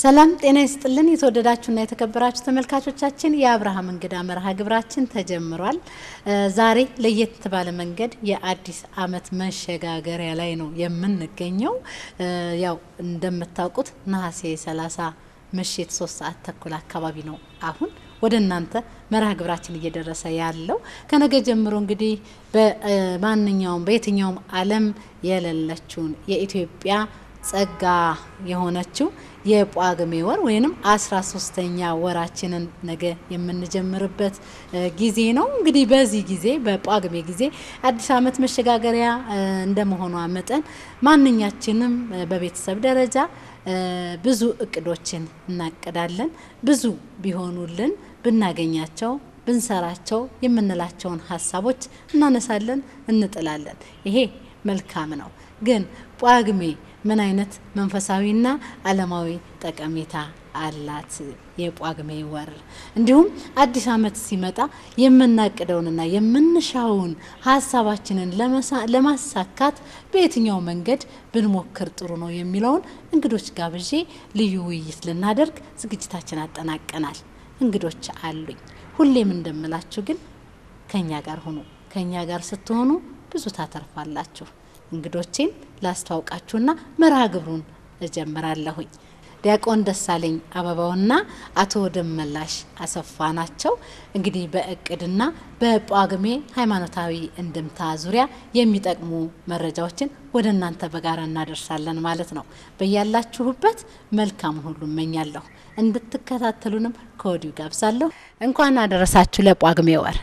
ሰላም ጤና ይስጥልን። የተወደዳችሁና የተከበራችሁ ተመልካቾቻችን የአብርሃም እንግዳ መርሃ ግብራችን ተጀምሯል። ዛሬ ለየት ባለ መንገድ የአዲስ ዓመት መሸጋገሪያ ላይ ነው የምንገኘው። ያው እንደምታውቁት ነሐሴ 30 ምሽት ሶስት ሰዓት ተኩል አካባቢ ነው አሁን ወደ እናንተ መርሃ ግብራችን እየደረሰ ያለው ከነገ ጀምሮ እንግዲህ በማንኛውም በየትኛውም ዓለም የሌለችውን የኢትዮጵያ ጸጋ የሆነችው የጳጉሜ ወር ወይንም አስራ ሶስተኛ ወራችንን ነገ የምንጀምርበት ጊዜ ነው። እንግዲህ በዚህ ጊዜ በጳጉሜ ጊዜ አዲስ ዓመት መሸጋገሪያ እንደመሆኗ መጠን ማንኛችንም በቤተሰብ ደረጃ ብዙ እቅዶችን እናቅዳለን። ብዙ ቢሆኑልን ብናገኛቸው ብንሰራቸው የምንላቸውን ሀሳቦች እናነሳለን፣ እንጥላለን። ይሄ መልካም ነው። ግን ጳጉሜ ምን አይነት መንፈሳዊና ዓለማዊ ጠቀሜታ አላት? የጳጉሜ ወር እንዲሁም አዲስ ዓመት ሲመጣ የምናቅደውንና የምንሻውን ሀሳባችንን ለማሳካት በየትኛው መንገድ ብንሞክር ጥሩ ነው የሚለውን እንግዶች ጋብዤ ልዩ ውይይት ልናደርግ ዝግጅታችን አጠናቀናል። እንግዶች አሉኝ። ሁሌም እንደምላችሁ ግን ከኛ ጋር ሁኑ። ከኛ ጋር ስትሆኑ ብዙ ታተርፋላችሁ። እንግዶቼን ላስተዋውቃችሁና መርሃ ግብሩን እጀምራለሁኝ። ዲያቆን ደሳለኝ አበባውና አቶ ደመላሽ አሰፋ ናቸው። እንግዲህ በእቅድና በጳጉሜ ሃይማኖታዊ እንድምታ ዙሪያ የሚጠቅሙ መረጃዎችን ወደ እናንተ በጋራ እናደርሳለን ማለት ነው። በያላችሁበት መልካሙን ሁሉ እመኛለሁ። እንድትከታተሉንም ከወዲሁ ጋብዛለሁ። እንኳን አደረሳችሁ ለጳጉሜ ወር።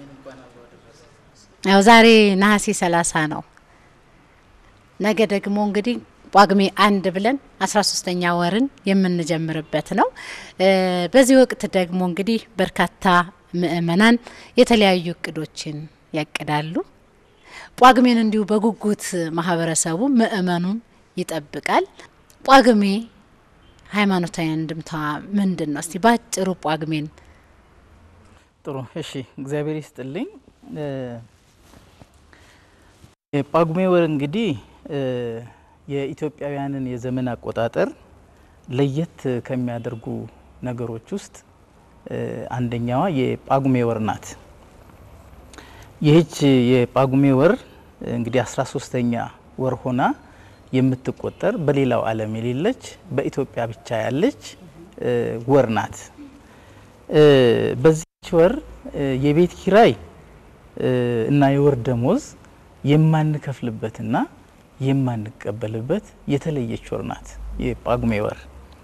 ያው ዛሬ ነሐሴ ሰላሳ ነው። ነገ ደግሞ እንግዲህ ጳጉሜ አንድ ብለን አስራ ሶስተኛ ወርን የምንጀምርበት ነው። በዚህ ወቅት ደግሞ እንግዲህ በርካታ ምእመናን የተለያዩ እቅዶችን ያቅዳሉ። ጳጉሜን እንዲሁ በጉጉት ማህበረሰቡ ምእመኑን ይጠብቃል። ጳጉሜ ሃይማኖታዊ እንድምታ ምንድን ነው? እስቲ ባጭሩ ጳጉሜን። ጥሩ እሺ፣ እግዚአብሔር ይስጥልኝ። የጳጉሜ ወር እንግዲህ የኢትዮጵያውያንን የዘመን አቆጣጠር ለየት ከሚያደርጉ ነገሮች ውስጥ አንደኛዋ የጳጉሜ ወር ናት። ይህች የጳጉሜ ወር እንግዲህ አስራ ሶስተኛ ወር ሆና የምትቆጠር በሌላው ዓለም የሌለች በኢትዮጵያ ብቻ ያለች ወር ናት። በዚች ወር የቤት ኪራይ እና የወር ደሞዝ የማንከፍልበትና የማንቀበልበት የተለየች ወር ናት የጳጉሜ ወር።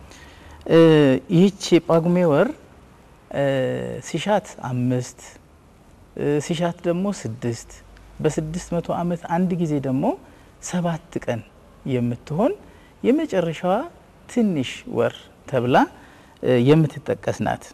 ይህች የጳጉሜ ወር ሲሻት አምስት ሲሻት ደግሞ ስድስት በስድስት መቶ ዓመት አንድ ጊዜ ደግሞ ሰባት ቀን የምትሆን የመጨረሻዋ ትንሽ ወር ተብላ የምትጠቀስ ናት።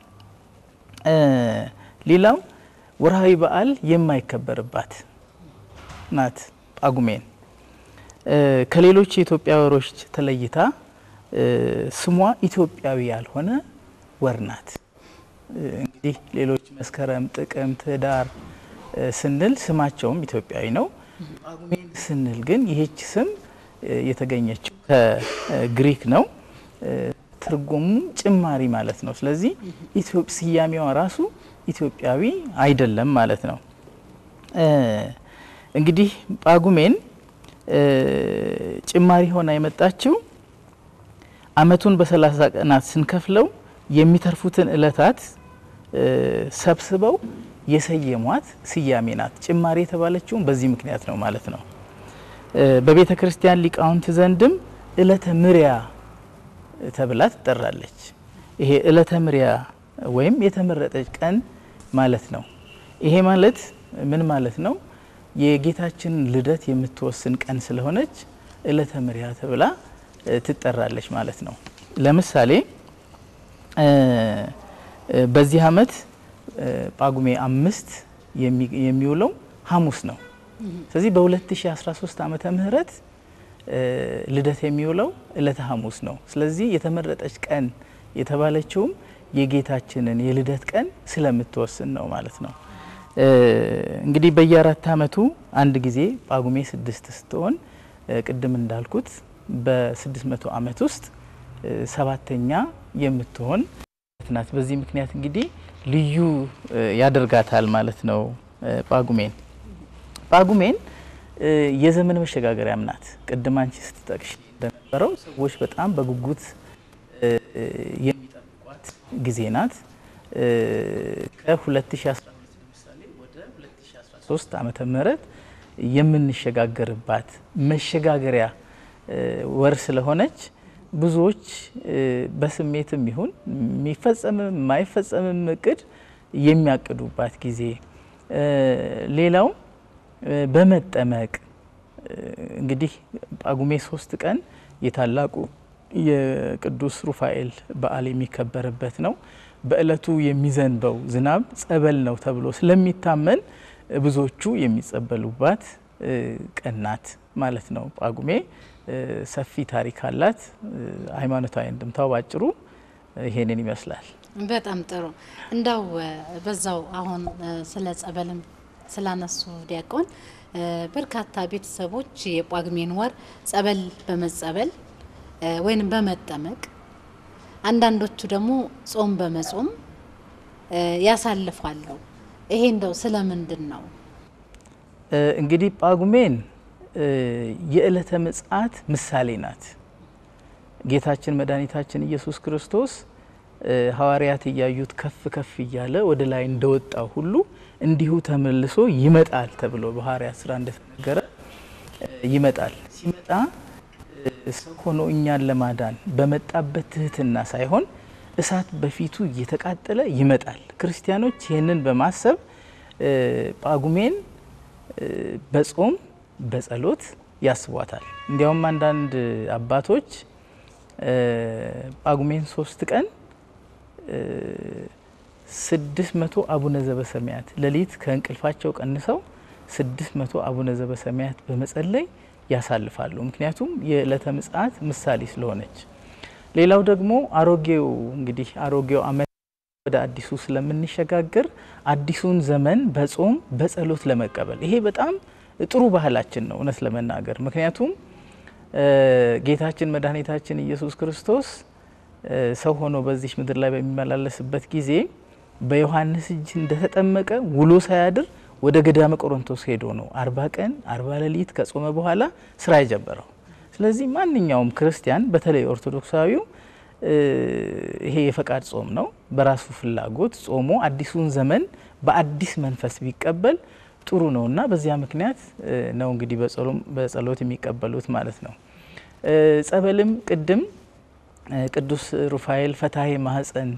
ሌላው ወርሃዊ በዓል የማይከበርባት ናት ጳጉሜን ከሌሎች የኢትዮጵያ ወሮች ተለይታ ስሟ ኢትዮጵያዊ ያልሆነ ወር ናት። እንግዲህ ሌሎች መስከረም፣ ጥቅምት፣ ህዳር ስንል ስማቸውም ኢትዮጵያዊ ነው። ጳጉሜን ስንል ግን ይህች ስም የተገኘችው ከግሪክ ነው። ትርጉሙም ጭማሪ ማለት ነው። ስለዚህ ስያሜዋ ራሱ ኢትዮጵያዊ አይደለም ማለት ነው። እንግዲህ ጳጉሜን ጭማሪ ሆና የመጣችው ዓመቱን በሰላሳ ቀናት ስንከፍለው የሚተርፉትን እለታት ሰብስበው የሰየሟት ስያሜ ናት። ጭማሪ የተባለችውም በዚህ ምክንያት ነው ማለት ነው። በቤተ ክርስቲያን ሊቃውንት ዘንድም እለተ ምሪያ ተብላ ትጠራለች። ይሄ እለተ ምሪያ ወይም የተመረጠች ቀን ማለት ነው። ይሄ ማለት ምን ማለት ነው? የጌታችንን ልደት የምትወስን ቀን ስለሆነች እለተ ምሪያ ተብላ ትጠራለች ማለት ነው። ለምሳሌ በዚህ ዓመት ጳጉሜ አምስት የሚውለው ሐሙስ ነው። ስለዚህ በ2013 ዓመተ ምህረት ልደት የሚውለው እለተ ሐሙስ ነው። ስለዚህ የተመረጠች ቀን የተባለችውም የጌታችንን የልደት ቀን ስለምትወስን ነው ማለት ነው። እንግዲህ በየአራት ዓመቱ አንድ ጊዜ ጳጉሜ ስድስት ስትሆን ቅድም እንዳልኩት በስድስት መቶ ዓመት ውስጥ ሰባተኛ የምትሆን ናት። በዚህ ምክንያት እንግዲህ ልዩ ያደርጋታል ማለት ነው ጳጉሜን። ጳጉሜን የዘመን መሸጋገሪያም ናት። ቅድም አንቺ ስትጠቅሽ እንደነበረው ሰዎች በጣም በጉጉት የሚጠብቋት ጊዜ ናት። ከ2012 ለምሳሌ ወደ 2013 ዓመተ ምህረት የምንሸጋገርባት መሸጋገሪያ ወር ስለሆነች ብዙዎች በስሜትም ይሁን የሚፈጸምም የማይፈጸምም እቅድ የሚያቅዱባት ጊዜ። ሌላው በመጠመቅ እንግዲህ ጳጉሜ ሶስት ቀን የታላቁ የቅዱስ ሩፋኤል በዓል የሚከበርበት ነው። በእለቱ የሚዘንበው ዝናብ ጸበል ነው ተብሎ ስለሚታመን ብዙዎቹ የሚጸበሉባት ቀን ናት ማለት ነው። ጳጉሜ ሰፊ ታሪክ አላት። ሃይማኖታዊ እንድምታው ባጭሩ ይሄንን ይመስላል። በጣም ጥሩ። እንዳው በዛው አሁን ስለ ጸበልም ስላነሱ ዲያቆን በርካታ ቤተሰቦች የጳጉሜን ወር ጸበል በመጸበል ወይንም በመጠመቅ አንዳንዶቹ ደግሞ ጾም በመጾም ያሳልፋሉ። ይሄ እንደው ስለምንድን ነው? እንግዲህ ጳጉሜን የዕለተ ምጽአት ምሳሌ ናት። ጌታችን መድኃኒታችን ኢየሱስ ክርስቶስ ሐዋርያት እያዩት ከፍ ከፍ እያለ ወደ ላይ እንደወጣው ሁሉ እንዲሁ ተመልሶ ይመጣል ተብሎ በሐዋርያት ስራ እንደተነገረ ይመጣል። ሲመጣ ሰው ሆኖ እኛን ለማዳን በመጣበት ትህትና ሳይሆን እሳት በፊቱ እየተቃጠለ ይመጣል። ክርስቲያኖች ይህንን በማሰብ ጳጉሜን በጾም በጸሎት ያስቧታል። እንዲያውም አንዳንድ አባቶች ጳጉሜን ሶስት ቀን ስድስት መቶ አቡነ ዘበሰማያት ሌሊት ከእንቅልፋቸው ቀንሰው ስድስት መቶ አቡነ ዘበሰማያት በመጸለይ ያሳልፋሉ። ምክንያቱም የዕለተ ምጽአት ምሳሌ ስለሆነች። ሌላው ደግሞ አሮጌው እንግዲህ አሮጌው ዓመት ወደ አዲሱ ስለምንሸጋገር አዲሱን ዘመን በጾም በጸሎት ለመቀበል ይሄ በጣም ጥሩ ባህላችን ነው እውነት ለመናገር ምክንያቱም ጌታችን መድኃኒታችን ኢየሱስ ክርስቶስ ሰው ሆኖ በዚህ ምድር ላይ በሚመላለስበት ጊዜ በዮሐንስ እጅ እንደተጠመቀ ውሎ ሳያድር ወደ ገዳመ ቆሮንቶስ ሄዶ ነው አርባ ቀን አርባ ሌሊት ከጾመ በኋላ ስራ የጀመረው። ስለዚህ ማንኛውም ክርስቲያን በተለይ ኦርቶዶክሳዊው ይሄ የፈቃድ ጾም ነው። በራሱ ፍላጎት ጾሞ አዲሱን ዘመን በአዲስ መንፈስ ቢቀበል ጥሩ ነው እና በዚያ ምክንያት ነው እንግዲህ በጸሎት የሚቀበሉት ማለት ነው። ጸበልም ቅድም ቅዱስ ሩፋኤል ፈታሄ ማህፀን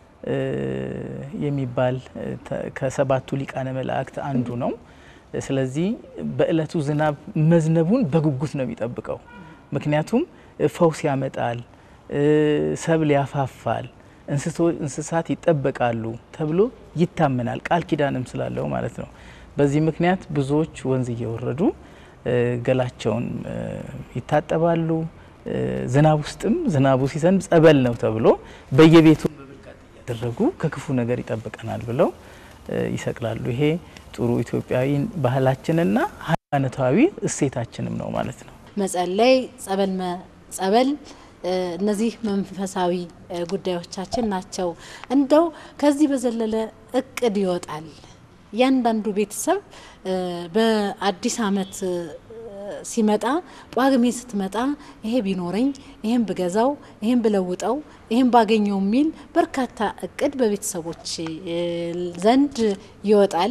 የሚባል ከሰባቱ ሊቃነ መላእክት አንዱ ነው። ስለዚህ በእለቱ ዝናብ መዝነቡን በጉጉት ነው የሚጠብቀው። ምክንያቱም ፈውስ ያመጣል፣ ሰብል ያፋፋል፣ እንስሳት ይጠበቃሉ ተብሎ ይታመናል። ቃል ኪዳንም ስላለው ማለት ነው። በዚህ ምክንያት ብዙዎች ወንዝ እየወረዱ ገላቸውን ይታጠባሉ። ዝናብ ውስጥም ዝናቡ ሲዘንብ ጸበል ነው ተብሎ በየቤቱ በብልቃጥ እያደረጉ ከክፉ ነገር ይጠብቀናል ብለው ይሰቅላሉ። ይሄ ጥሩ ኢትዮጵያዊ ባህላችንና ሃይማኖታዊ እሴታችንም ነው ማለት ነው። መጸለይ፣ ጸበል ጸበል እነዚህ መንፈሳዊ ጉዳዮቻችን ናቸው። እንደው ከዚህ በዘለለ እቅድ ይወጣል። እያንዳንዱ ቤተሰብ በአዲስ ዓመት ሲመጣ ጳጉሜ ስትመጣ ይሄ ቢኖረኝ፣ ይሄን ብገዛው፣ ይሄን ብለውጠው፣ ይሄን ባገኘው የሚል በርካታ እቅድ በቤተሰቦች ዘንድ ይወጣል።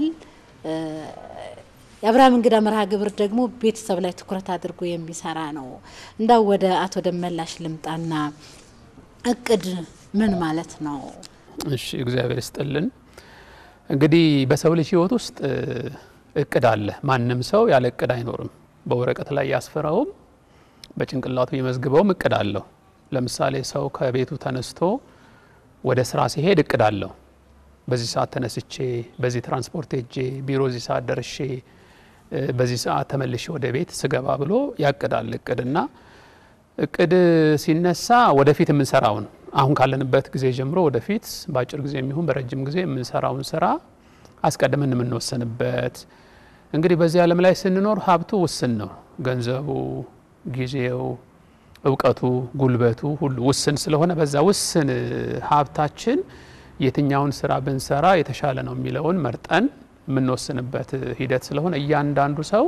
የአብርሃም እንግዳ መርሃ ግብር ደግሞ ቤተሰብ ላይ ትኩረት አድርጎ የሚሰራ ነው። እንዳው ወደ አቶ ደመላሽ ልምጣና እቅድ ምን ማለት ነው? እሺ፣ እግዚአብሔር ይስጥልን። እንግዲህ በሰው ልጅ ሕይወት ውስጥ እቅድ አለ። ማንም ሰው ያለ እቅድ አይኖርም። በወረቀት ላይ ያስፈራውም በጭንቅላቱ የመዝግበውም እቅድ አለው። ለምሳሌ ሰው ከቤቱ ተነስቶ ወደ ስራ ሲሄድ እቅድ አለው። በዚህ ሰዓት ተነስቼ በዚህ ትራንስፖርት ሄጄ ቢሮ እዚህ ሰዓት ደርሼ በዚህ ሰዓት ተመልሼ ወደ ቤት ስገባ ብሎ ያቅዳል። እቅድና እቅድ ሲነሳ ወደፊት የምንሰራውን አሁን ካለንበት ጊዜ ጀምሮ ወደፊት በአጭር ጊዜ የሚሆን በረጅም ጊዜ የምንሰራውን ስራ አስቀድመን የምንወሰንበት እንግዲህ በዚህ ዓለም ላይ ስንኖር ሀብቱ ውስን ነው። ገንዘቡ፣ ጊዜው፣ እውቀቱ፣ ጉልበቱ ሁሉ ውስን ስለሆነ በዛ ውስን ሀብታችን የትኛውን ስራ ብንሰራ የተሻለ ነው የሚለውን መርጠን የምንወስንበት ሂደት ስለሆነ እያንዳንዱ ሰው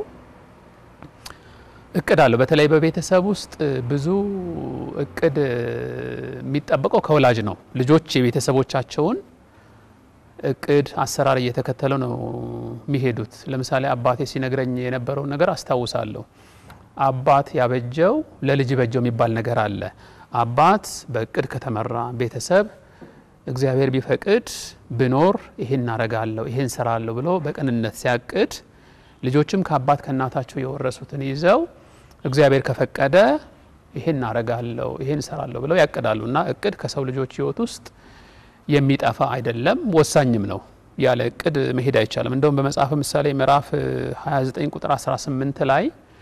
እቅድ አለው። በተለይ በቤተሰብ ውስጥ ብዙ እቅድ የሚጠበቀው ከወላጅ ነው። ልጆች የቤተሰቦቻቸውን እቅድ አሰራር እየተከተሉ ነው የሚሄዱት። ለምሳሌ አባቴ ሲነግረኝ የነበረውን ነገር አስታውሳለሁ። አባት ያበጀው ለልጅ በጀው የሚባል ነገር አለ። አባት በእቅድ ከተመራ ቤተሰብ እግዚአብሔር ቢፈቅድ ብኖር ይሄን እናረጋለሁ ይሄን ሰራለሁ ብሎ በቅንነት ሲያቅድ ልጆችም ከአባት ከእናታቸው የወረሱትን ይዘው እግዚአብሔር ከፈቀደ ይሄን እናረጋለሁ ይሄን ሰራለሁ ብለው ያቅዳሉ። እና እቅድ ከሰው ልጆች ሕይወት ውስጥ የሚጠፋ አይደለም፣ ወሳኝም ነው። ያለ እቅድ መሄድ አይቻልም። እንደውም በመጽሐፍ ምሳሌ ምዕራፍ 29 ቁጥር 18 ላይ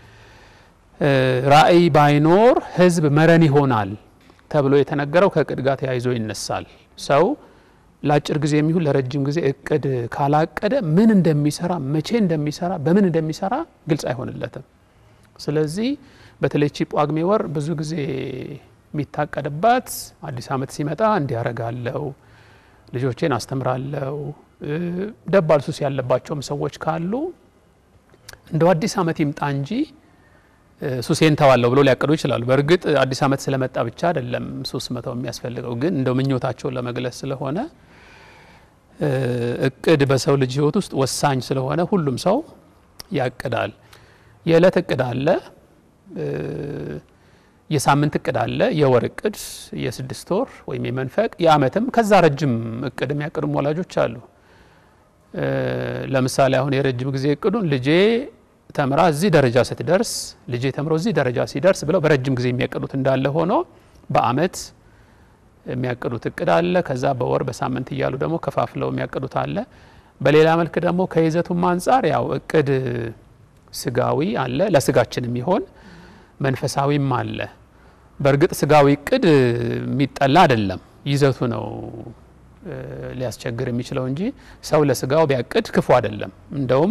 ራእይ ባይኖር ሕዝብ መረን ይሆናል ተብሎ የተነገረው ከእቅድ ጋር ተያይዞ ይነሳል። ሰው ለአጭር ጊዜ የሚሆን ለረጅም ጊዜ እቅድ ካላቀደ ምን እንደሚሰራ መቼ እንደሚሰራ በምን እንደሚሰራ ግልጽ አይሆንለትም። ስለዚህ በተለይ ቺ ጳጉሜ ወር ብዙ ጊዜ የሚታቀድባት አዲስ ዓመት ሲመጣ እንዲያረጋለው ልጆቼን አስተምራለው፣ ደባል ሱስ ያለባቸውም ሰዎች ካሉ እንደው አዲስ ዓመት ይምጣ እንጂ ሱሴን ተዋለሁ ብሎ ሊያቅዱ ይችላሉ። በእርግጥ አዲስ ዓመት ስለመጣ ብቻ አይደለም ሱስ መተው የሚያስፈልገው፣ ግን እንደው ምኞታቸውን ለመግለጽ ስለሆነ እቅድ በሰው ልጅ ሕይወት ውስጥ ወሳኝ ስለሆነ ሁሉም ሰው ያቅዳል። የዕለት እቅድ አለ፣ የሳምንት እቅድ አለ፣ የወር እቅድ፣ የስድስት ወር ወይም የመንፈቅ የዓመትም ከዛ ረጅም እቅድ የሚያቅዱም ወላጆች አሉ። ለምሳሌ አሁን የረጅም ጊዜ እቅዱን ልጄ ተምራ እዚህ ደረጃ ስትደርስ ልጄ ተምሮ እዚህ ደረጃ ሲደርስ ብለው በረጅም ጊዜ የሚያቅዱት እንዳለ ሆኖ በዓመት የሚያቅዱት እቅድ አለ። ከዛ በወር በሳምንት እያሉ ደግሞ ከፋፍለው የሚያቅዱት አለ። በሌላ መልክ ደግሞ ከይዘቱም አንጻር ያው እቅድ ስጋዊ አለ፣ ለስጋችን የሚሆን መንፈሳዊም አለ። በእርግጥ ስጋዊ እቅድ የሚጠላ አይደለም፣ ይዘቱ ነው ሊያስቸግር የሚችለው እንጂ ሰው ለስጋው ቢያቅድ ክፉ አይደለም። እንደውም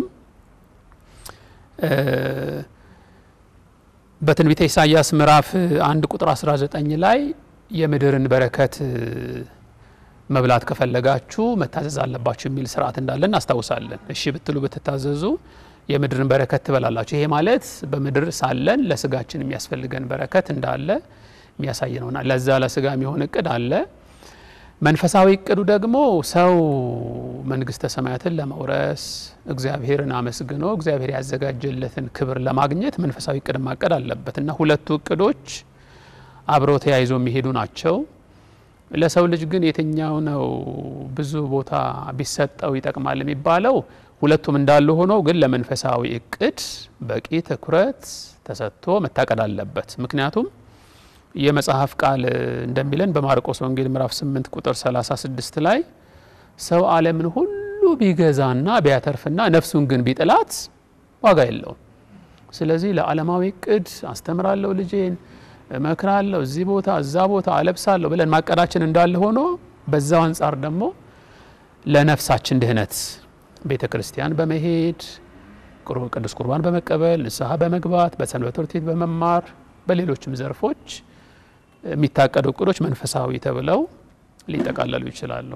በትንቢተ ኢሳይያስ ምዕራፍ አንድ ቁጥር 19 ላይ የምድርን በረከት መብላት ከፈለጋችሁ መታዘዝ አለባችሁ የሚል ስርዓት እንዳለ እናስታውሳለን። እሺ ብትሉ ብትታዘዙ የምድርን በረከት ትበላላችሁ። ይሄ ማለት በምድር ሳለን ለስጋችን የሚያስፈልገን በረከት እንዳለ የሚያሳይ ነውና ለዛ ለስጋ የሚሆን እቅድ አለ። መንፈሳዊ እቅዱ ደግሞ ሰው መንግስተ ሰማያትን ለመውረስ እግዚአብሔርን አመስግኖ እግዚአብሔር ያዘጋጀለትን ክብር ለማግኘት መንፈሳዊ እቅድ ማቀድ አለበት እና ሁለቱ እቅዶች አብረው ተያይዞ የሚሄዱ ናቸው። ለሰው ልጅ ግን የትኛው ነው ብዙ ቦታ ቢሰጠው ይጠቅማል የሚባለው? ሁለቱም እንዳሉ ሆኖ ግን ለመንፈሳዊ እቅድ በቂ ትኩረት ተሰጥቶ መታቀድ አለበት። ምክንያቱም የመጽሐፍ ቃል እንደሚለን በማርቆስ ወንጌል ምዕራፍ 8 ቁጥር 36 ላይ ሰው ዓለምን ሁሉ ቢገዛና ቢያተርፍና ነፍሱን ግን ቢጥላት ዋጋ የለውም። ስለዚህ ለዓለማዊ እቅድ አስተምራለሁ፣ ልጄን እመክራለሁ፣ እዚህ ቦታ እዛ ቦታ አለብሳለሁ ብለን ማቀዳችን እንዳለ ሆኖ በዛው አንጻር ደግሞ ለነፍሳችን ድህነት ቤተ ክርስቲያን በመሄድ ቅዱስ ቁርባን በመቀበል ንስሐ በመግባት በሰንበት ትምህርት ቤት በመማር በሌሎችም ዘርፎች የሚታቀዱ እቅዶች መንፈሳዊ ተብለው ሊጠቃለሉ ይችላሉ።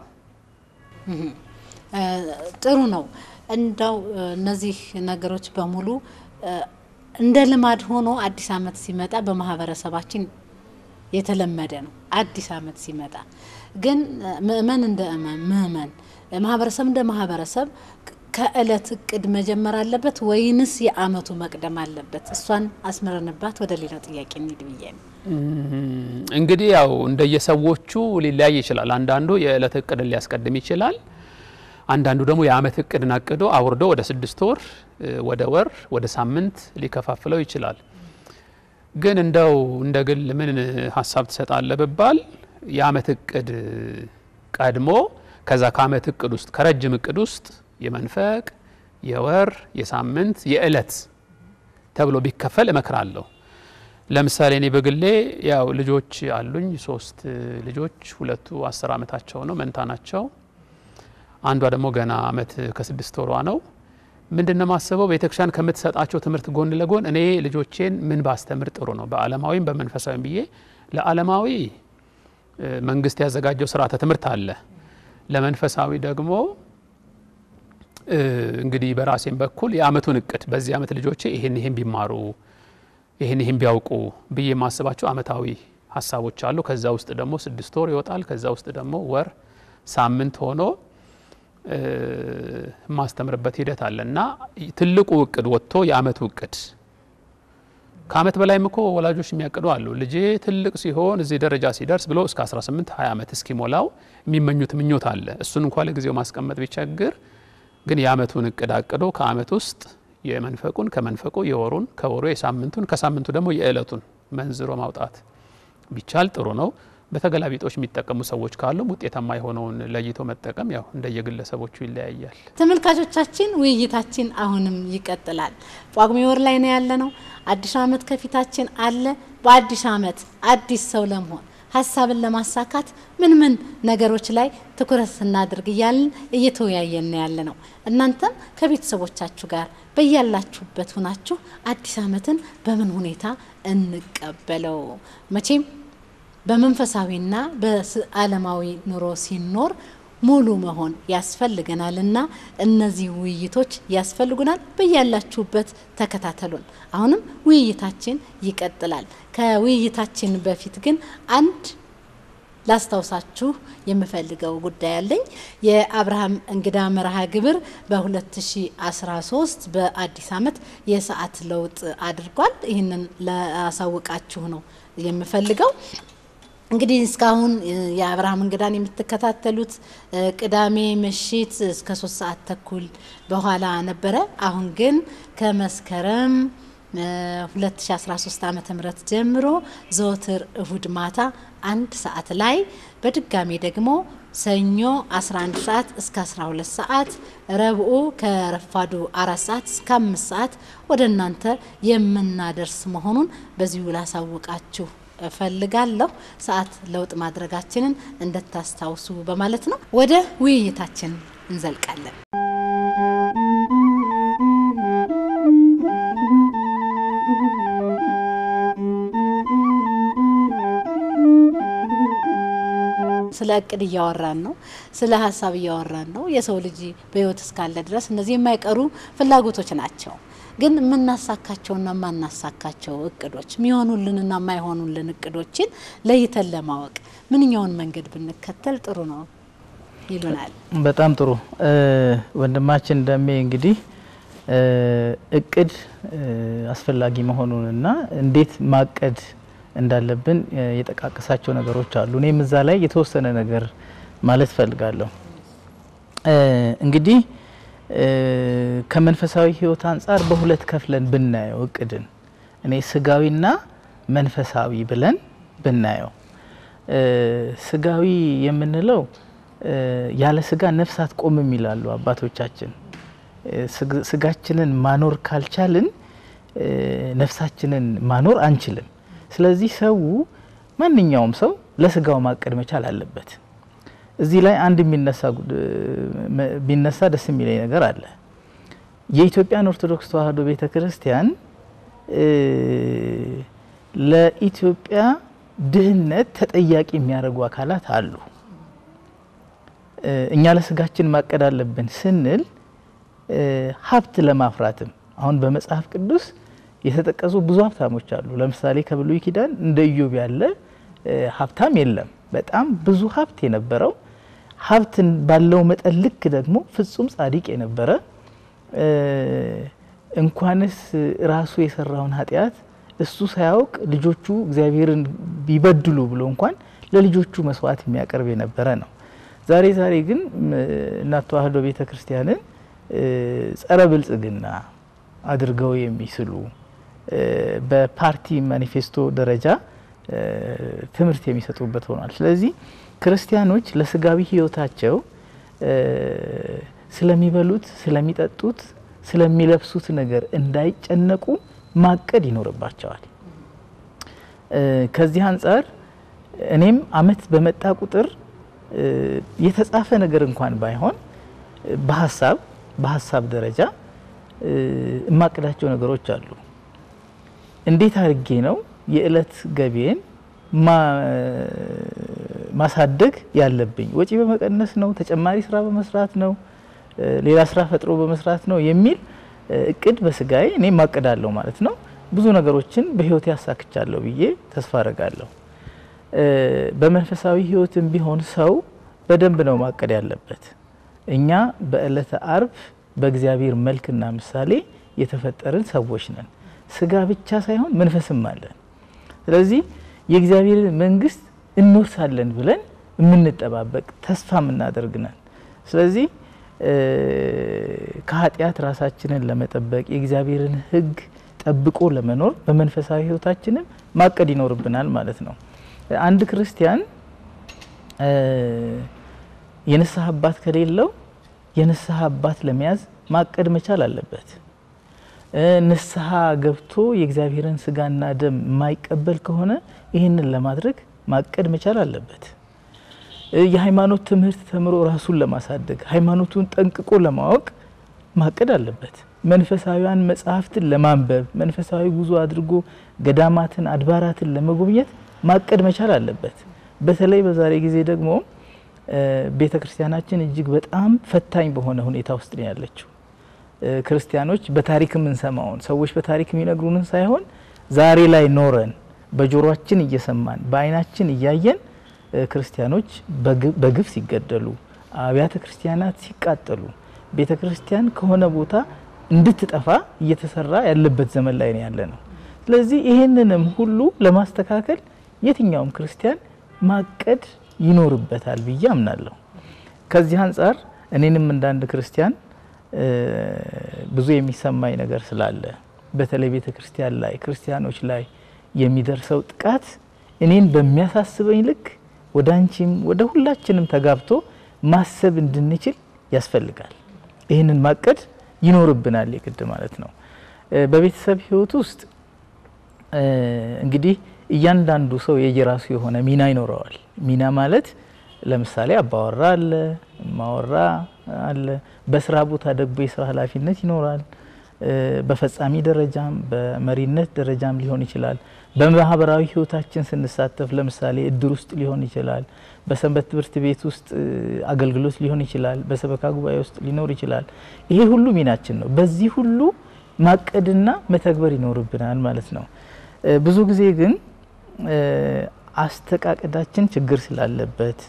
ጥሩ ነው። እንዳው እነዚህ ነገሮች በሙሉ እንደ ልማድ ሆኖ አዲስ ዓመት ሲመጣ በማህበረሰባችን የተለመደ ነው። አዲስ ዓመት ሲመጣ ግን ምእመን እንደ ምእመን ማህበረሰብ እንደ ማህበረሰብ ከእለት እቅድ መጀመር አለበት ወይንስ የአመቱ መቅደም አለበት? እሷን አስምረንባት ወደ ሌላው ጥያቄ እንሂድ ብዬ ነው። እንግዲህ ያው እንደየሰዎቹ ሊለያይ ይችላል። አንዳንዱ የእለት እቅድን ሊያስቀድም ይችላል። አንዳንዱ ደግሞ የአመት እቅድን አቅዶ አውርዶ ወደ ስድስት ወር፣ ወደ ወር፣ ወደ ሳምንት ሊከፋፍለው ይችላል። ግን እንደው እንደ ግል ምን ሀሳብ ትሰጣለህ ብባል የአመት እቅድ ቀድሞ ከዛ ከአመት እቅድ ውስጥ ከረጅም እቅድ ውስጥ የመንፈቅ የወር የሳምንት የእለት ተብሎ ቢከፈል እመክራለሁ። ለምሳሌ እኔ በግሌ ያው ልጆች አሉኝ፣ ሶስት ልጆች፣ ሁለቱ አስር አመታቸው ነው፣ መንታ ናቸው። አንዷ ደግሞ ገና አመት ከስድስት ወሯ ነው። ምንድን ነው ማስበው ቤተክርስቲያን ከምትሰጣቸው ትምህርት ጎን ለጎን እኔ ልጆቼን ምን ባስተምር ጥሩ ነው በዓለማዊም በመንፈሳዊም ብዬ ለዓለማዊ መንግስት ያዘጋጀው ስርዓተ ትምህርት አለ። ለመንፈሳዊ ደግሞ እንግዲህ በራሴም በኩል የአመቱን እቅድ በዚህ አመት ልጆቼ ይህን ይህን ቢማሩ ይህን ይህን ቢያውቁ ብዬ የማስባቸው አመታዊ ሀሳቦች አሉ። ከዛ ውስጥ ደግሞ ስድስት ወር ይወጣል። ከዛ ውስጥ ደግሞ ወር፣ ሳምንት ሆኖ የማስተምርበት ሂደት አለ እና ትልቁ እቅድ ወጥቶ የአመቱ እቅድ ከአመት በላይም እኮ ወላጆች የሚያቅዱ አሉ። ልጄ ትልቅ ሲሆን እዚህ ደረጃ ሲደርስ ብሎ እስከ 18 20 ዓመት እስኪሞላው የሚመኙት ምኞት አለ። እሱን እንኳ ለጊዜው ማስቀመጥ ቢቸግር ግን የአመቱን እቅድ አቅዶ ከአመት ውስጥ የመንፈቁን ከመንፈቁ የወሩን ከወሩ የሳምንቱን ከሳምንቱ ደግሞ የእለቱን መንዝሮ ማውጣት ቢቻል ጥሩ ነው። በተገላቢጦች የሚጠቀሙ ሰዎች ካሉም ውጤታማ የሆነውን ለይቶ መጠቀም ያው እንደየግለሰቦቹ ይለያያል። ተመልካቾቻችን ውይይታችን አሁንም ይቀጥላል። ጳጉሜ ወር ላይ ነው ያለነው። አዲስ አመት ከፊታችን አለ። በአዲስ አመት አዲስ ሰው ለመሆን ሀሳብን ለማሳካት ምን ምን ነገሮች ላይ ትኩረት ስናድርግ እያልን እየተወያየን ያለ ነው። እናንተም ከቤተሰቦቻችሁ ጋር በያላችሁበት ሁናችሁ አዲስ አመትን በምን ሁኔታ እንቀበለው? መቼም በመንፈሳዊና በዓለማዊ ኑሮ ሲኖር ሙሉ መሆን ያስፈልገናል እና እነዚህ ውይይቶች ያስፈልጉናል። በያላችሁበት ተከታተሉን። አሁንም ውይይታችን ይቀጥላል። ከውይይታችን በፊት ግን አንድ ላስታውሳችሁ የምፈልገው ጉዳይ አለኝ። የአብርሃም እንግዳ መርሃ ግብር በ2013 በአዲስ አመት የሰዓት ለውጥ አድርጓል። ይህንን ላሳውቃችሁ ነው የምፈልገው። እንግዲህ እስካሁን የአብርሃም እንግዳን የምትከታተሉት ቅዳሜ ምሽት እስከ ሶስት ሰዓት ተኩል በኋላ ነበረ። አሁን ግን ከመስከረም 2013 ዓ ም ጀምሮ ዘወትር እሁድ ማታ አንድ ሰዓት ላይ በድጋሚ ደግሞ ሰኞ 11 ሰዓት እስከ 12 ሰዓት፣ ረብኡ ከረፋዱ አራት ሰዓት እስከ አምስት ሰዓት ወደ እናንተ የምናደርስ መሆኑን በዚሁ ላሳውቃችሁ እፈልጋለሁ። ሰዓት ለውጥ ማድረጋችንን እንድታስታውሱ በማለት ነው። ወደ ውይይታችን እንዘልቃለን። ስለ እቅድ እያወራን ነው። ስለ ሀሳብ እያወራን ነው። የሰው ልጅ በሕይወት እስካለ ድረስ እነዚህ የማይቀሩ ፍላጎቶች ናቸው። ግን የምናሳካቸውና የማናሳካቸው እቅዶች የሚሆኑልንና የማይሆኑልን እቅዶችን ለይተን ለማወቅ ምንኛውን መንገድ ብንከተል ጥሩ ነው ይሉናል። በጣም ጥሩ ወንድማችን ደሜ እንግዲህ እቅድ አስፈላጊ መሆኑንና እንዴት ማቀድ እንዳለብን የጠቃቀሳቸው ነገሮች አሉ። እኔም እዛ ላይ የተወሰነ ነገር ማለት ፈልጋለሁ። እንግዲህ ከመንፈሳዊ ሕይወት አንጻር በሁለት ከፍለን ብናየው እቅድን እኔ ስጋዊና መንፈሳዊ ብለን ብናየው ስጋዊ የምንለው ያለ ስጋ ነፍስ አትቆምም ይላሉ አባቶቻችን። ስጋችንን ማኖር ካልቻልን ነፍሳችንን ማኖር አንችልም። ስለዚህ ሰው ማንኛውም ሰው ለስጋው ማቀድ መቻል አለበት። እዚህ ላይ አንድ የሚነሳ ቢነሳ ደስ የሚለኝ ነገር አለ። የኢትዮጵያን ኦርቶዶክስ ተዋሕዶ ቤተ ክርስቲያን ለኢትዮጵያ ድህነት ተጠያቂ የሚያደርጉ አካላት አሉ። እኛ ለስጋችን ማቀድ አለብን ስንል ሀብት ለማፍራትም አሁን በመጽሐፍ ቅዱስ የተጠቀሱ ብዙ ሀብታሞች አሉ። ለምሳሌ ከብሉይ ኪዳን እንደ ኢዮብ ያለ ሀብታም የለም። በጣም ብዙ ሀብት የነበረው ሀብት ባለው መጠን ልክ ደግሞ ፍጹም ጻድቅ የነበረ እንኳንስ ራሱ የሰራውን ኃጢአት እሱ ሳያውቅ ልጆቹ እግዚአብሔርን ቢበድሉ ብሎ እንኳን ለልጆቹ መስዋዕት የሚያቀርብ የነበረ ነው። ዛሬ ዛሬ ግን እናት ተዋሕዶ ቤተ ክርስቲያንን ጸረ ብልጽግና አድርገው የሚስሉ በፓርቲ ማኒፌስቶ ደረጃ ትምህርት የሚሰጡበት ሆኗል። ስለዚህ ክርስቲያኖች ለስጋዊ ሕይወታቸው ስለሚበሉት፣ ስለሚጠጡት፣ ስለሚለብሱት ነገር እንዳይጨነቁ ማቀድ ይኖርባቸዋል። ከዚህ አንጻር እኔም ዓመት በመጣ ቁጥር የተጻፈ ነገር እንኳን ባይሆን በሀሳብ በሀሳብ ደረጃ እማቅዳቸው ነገሮች አሉ። እንዴት አድርጌ ነው የእለት ገቢዬን ማሳደግ ያለብኝ? ወጪ በመቀነስ ነው? ተጨማሪ ስራ በመስራት ነው? ሌላ ስራ ፈጥሮ በመስራት ነው የሚል እቅድ በስጋዬ እኔ ማቅዳለሁ ማለት ነው። ብዙ ነገሮችን በህይወት ያሳክቻለሁ ብዬ ተስፋ አረጋለሁ። በመንፈሳዊ ህይወትም ቢሆን ሰው በደንብ ነው ማቀድ ያለበት። እኛ በዕለተ አርብ በእግዚአብሔር መልክና ምሳሌ የተፈጠርን ሰዎች ነን። ስጋ ብቻ ሳይሆን መንፈስም አለን። ስለዚህ የእግዚአብሔር መንግስት እንወርሳለን ብለን የምንጠባበቅ ተስፋ የምናደርግ ነን። ስለዚህ ከኃጢአት ራሳችንን ለመጠበቅ የእግዚአብሔርን ሕግ ጠብቆ ለመኖር በመንፈሳዊ ህይወታችንም ማቀድ ይኖርብናል ማለት ነው። አንድ ክርስቲያን የንስሐ አባት ከሌለው የንስሐ አባት ለመያዝ ማቀድ መቻል አለበት። ንስሐ ገብቶ የእግዚአብሔርን ስጋና ደም የማይቀበል ከሆነ ይህንን ለማድረግ ማቀድ መቻል አለበት። የሃይማኖት ትምህርት ተምሮ ራሱን ለማሳደግ ሃይማኖቱን ጠንቅቆ ለማወቅ ማቀድ አለበት። መንፈሳዊያን መጽሐፍትን ለማንበብ መንፈሳዊ ጉዞ አድርጎ ገዳማትን፣ አድባራትን ለመጎብኘት ማቀድ መቻል አለበት። በተለይ በዛሬ ጊዜ ደግሞ ቤተ ክርስቲያናችን እጅግ በጣም ፈታኝ በሆነ ሁኔታ ውስጥ ነው ያለችው። ክርስቲያኖች በታሪክ የምንሰማውን ሰዎች በታሪክ የሚነግሩንን ሳይሆን ዛሬ ላይ ኖረን በጆሮአችን እየሰማን በዓይናችን እያየን ክርስቲያኖች በግፍ ሲገደሉ፣ አብያተ ክርስቲያናት ሲቃጠሉ፣ ቤተ ክርስቲያን ከሆነ ቦታ እንድትጠፋ እየተሰራ ያለበት ዘመን ላይ ነው ያለ ነው። ስለዚህ ይህንንም ሁሉ ለማስተካከል የትኛውም ክርስቲያን ማቀድ ይኖርበታል ብዬ አምናለሁ። ከዚህ አንጻር እኔንም እንዳንድ ክርስቲያን ብዙ የሚሰማኝ ነገር ስላለ በተለይ ቤተ ክርስቲያን ላይ ክርስቲያኖች ላይ የሚደርሰው ጥቃት እኔን በሚያሳስበኝ ልክ ወደ አንቺም ወደ ሁላችንም ተጋብቶ ማሰብ እንድንችል ያስፈልጋል። ይህንን ማቀድ ይኖርብናል የግድ ማለት ነው። በቤተሰብ ሕይወት ውስጥ እንግዲህ እያንዳንዱ ሰው የየራሱ የሆነ ሚና ይኖረዋል። ሚና ማለት ለምሳሌ አባወራ አለ፣ ማወራ አለ። በስራ ቦታ ደግሞ የስራ ኃላፊነት ይኖራል። በፈጻሚ ደረጃም በመሪነት ደረጃም ሊሆን ይችላል። በማህበራዊ ህይወታችን ስንሳተፍ ለምሳሌ እድር ውስጥ ሊሆን ይችላል። በሰንበት ትምህርት ቤት ውስጥ አገልግሎት ሊሆን ይችላል። በሰበካ ጉባኤ ውስጥ ሊኖር ይችላል። ይሄ ሁሉ ሚናችን ነው። በዚህ ሁሉ ማቀድና መተግበር ይኖርብናል ማለት ነው። ብዙ ጊዜ ግን አስተቃቀዳችን ችግር ስላለበት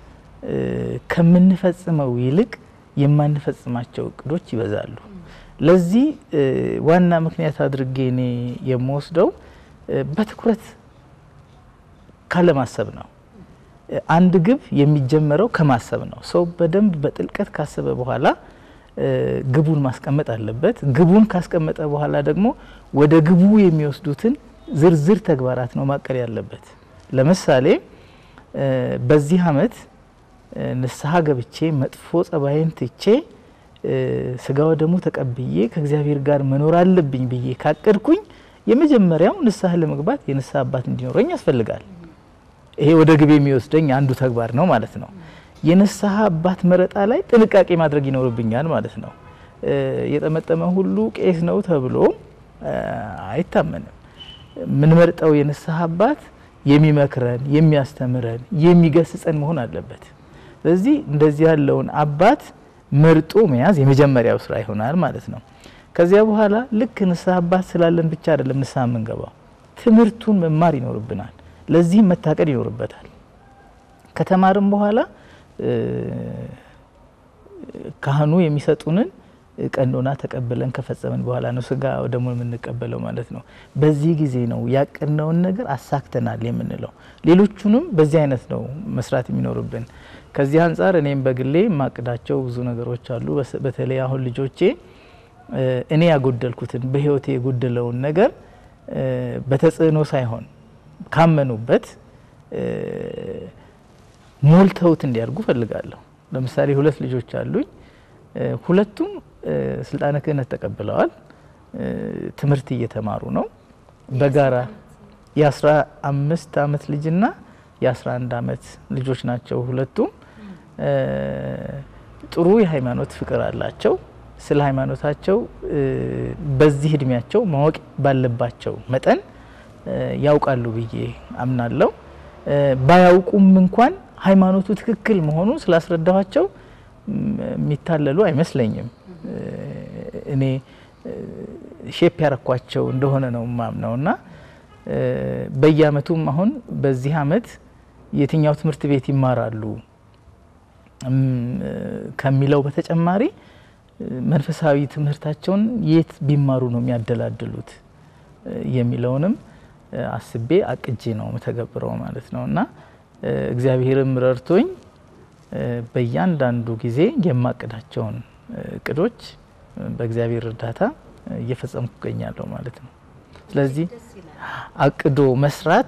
ከምንፈጽመው ይልቅ የማንፈጽማቸው እቅዶች ይበዛሉ። ለዚህ ዋና ምክንያት አድርጌ እኔ የምወስደው በትኩረት ካለማሰብ ነው። አንድ ግብ የሚጀመረው ከማሰብ ነው። ሰው በደንብ በጥልቀት ካሰበ በኋላ ግቡን ማስቀመጥ አለበት። ግቡን ካስቀመጠ በኋላ ደግሞ ወደ ግቡ የሚወስዱትን ዝርዝር ተግባራት ነው ማቀድ ያለበት። ለምሳሌ በዚህ አመት ንስሐ ገብቼ መጥፎ ጸባይን ትቼ ስጋ ወደሙ ተቀብዬ ከእግዚአብሔር ጋር መኖር አለብኝ ብዬ ካቀድኩኝ የመጀመሪያው ንስሐ ለመግባት የንስሐ አባት እንዲኖረኝ ያስፈልጋል። ይሄ ወደ ግብ የሚወስደኝ አንዱ ተግባር ነው ማለት ነው። የንስሐ አባት መረጣ ላይ ጥንቃቄ ማድረግ ይኖርብኛል ማለት ነው። የጠመጠመ ሁሉ ቄስ ነው ተብሎ አይታመንም። የምንመርጠው የንስሐ አባት የሚመክረን፣ የሚያስተምረን፣ የሚገስጸን መሆን አለበት። ስለዚህ እንደዚህ ያለውን አባት መርጦ መያዝ የመጀመሪያው ስራ ይሆናል ማለት ነው። ከዚያ በኋላ ልክ ንስሐ አባት ስላለን ብቻ አይደለም ንስሐ የምንገባው፣ ትምህርቱን መማር ይኖርብናል። ለዚህም መታቀድ ይኖርበታል። ከተማርም በኋላ ካህኑ የሚሰጡንን ቀኖና ተቀብለን ከፈጸምን በኋላ ነው ስጋ ደግሞ የምንቀበለው ማለት ነው። በዚህ ጊዜ ነው ያቀድነውን ነገር አሳክተናል የምንለው። ሌሎቹንም በዚህ አይነት ነው መስራት የሚኖርብን። ከዚህ አንጻር እኔም በግሌ የማቅዳቸው ብዙ ነገሮች አሉ። በተለይ አሁን ልጆቼ እኔ ያጎደልኩትን በሕይወቴ የጎደለውን ነገር በተጽዕኖ ሳይሆን ካመኑበት ሞልተውት እንዲያድጉ ፈልጋለሁ። ለምሳሌ ሁለት ልጆች አሉኝ። ሁለቱም ስልጣነ ክህነት ተቀብለዋል። ትምህርት እየተማሩ ነው። በጋራ የአስራ አምስት አመት ልጅና የአስራ አንድ አመት ልጆች ናቸው። ሁለቱም ጥሩ የሃይማኖት ፍቅር አላቸው። ስለ ሃይማኖታቸው በዚህ እድሜያቸው ማወቅ ባለባቸው መጠን ያውቃሉ ብዬ አምናለሁ። ባያውቁም እንኳን ሃይማኖቱ ትክክል መሆኑን ስላስረዳኋቸው የሚታለሉ አይመስለኝም። እኔ ሼፕ ያረኳቸው እንደሆነ ነው ማምነው እና በየአመቱም አሁን በዚህ አመት የትኛው ትምህርት ቤት ይማራሉ ከሚለው በተጨማሪ መንፈሳዊ ትምህርታቸውን የት ቢማሩ ነው የሚያደላድሉት የሚለውንም አስቤ አቅጄ ነው የምተገብረው ማለት ነው እና እግዚአብሔርም ረድቶኝ በእያንዳንዱ ጊዜ የማቅዳቸውን እቅዶች በእግዚአብሔር እርዳታ እየፈጸምኩ እገኛለሁ ማለት ነው። ስለዚህ አቅዶ መስራት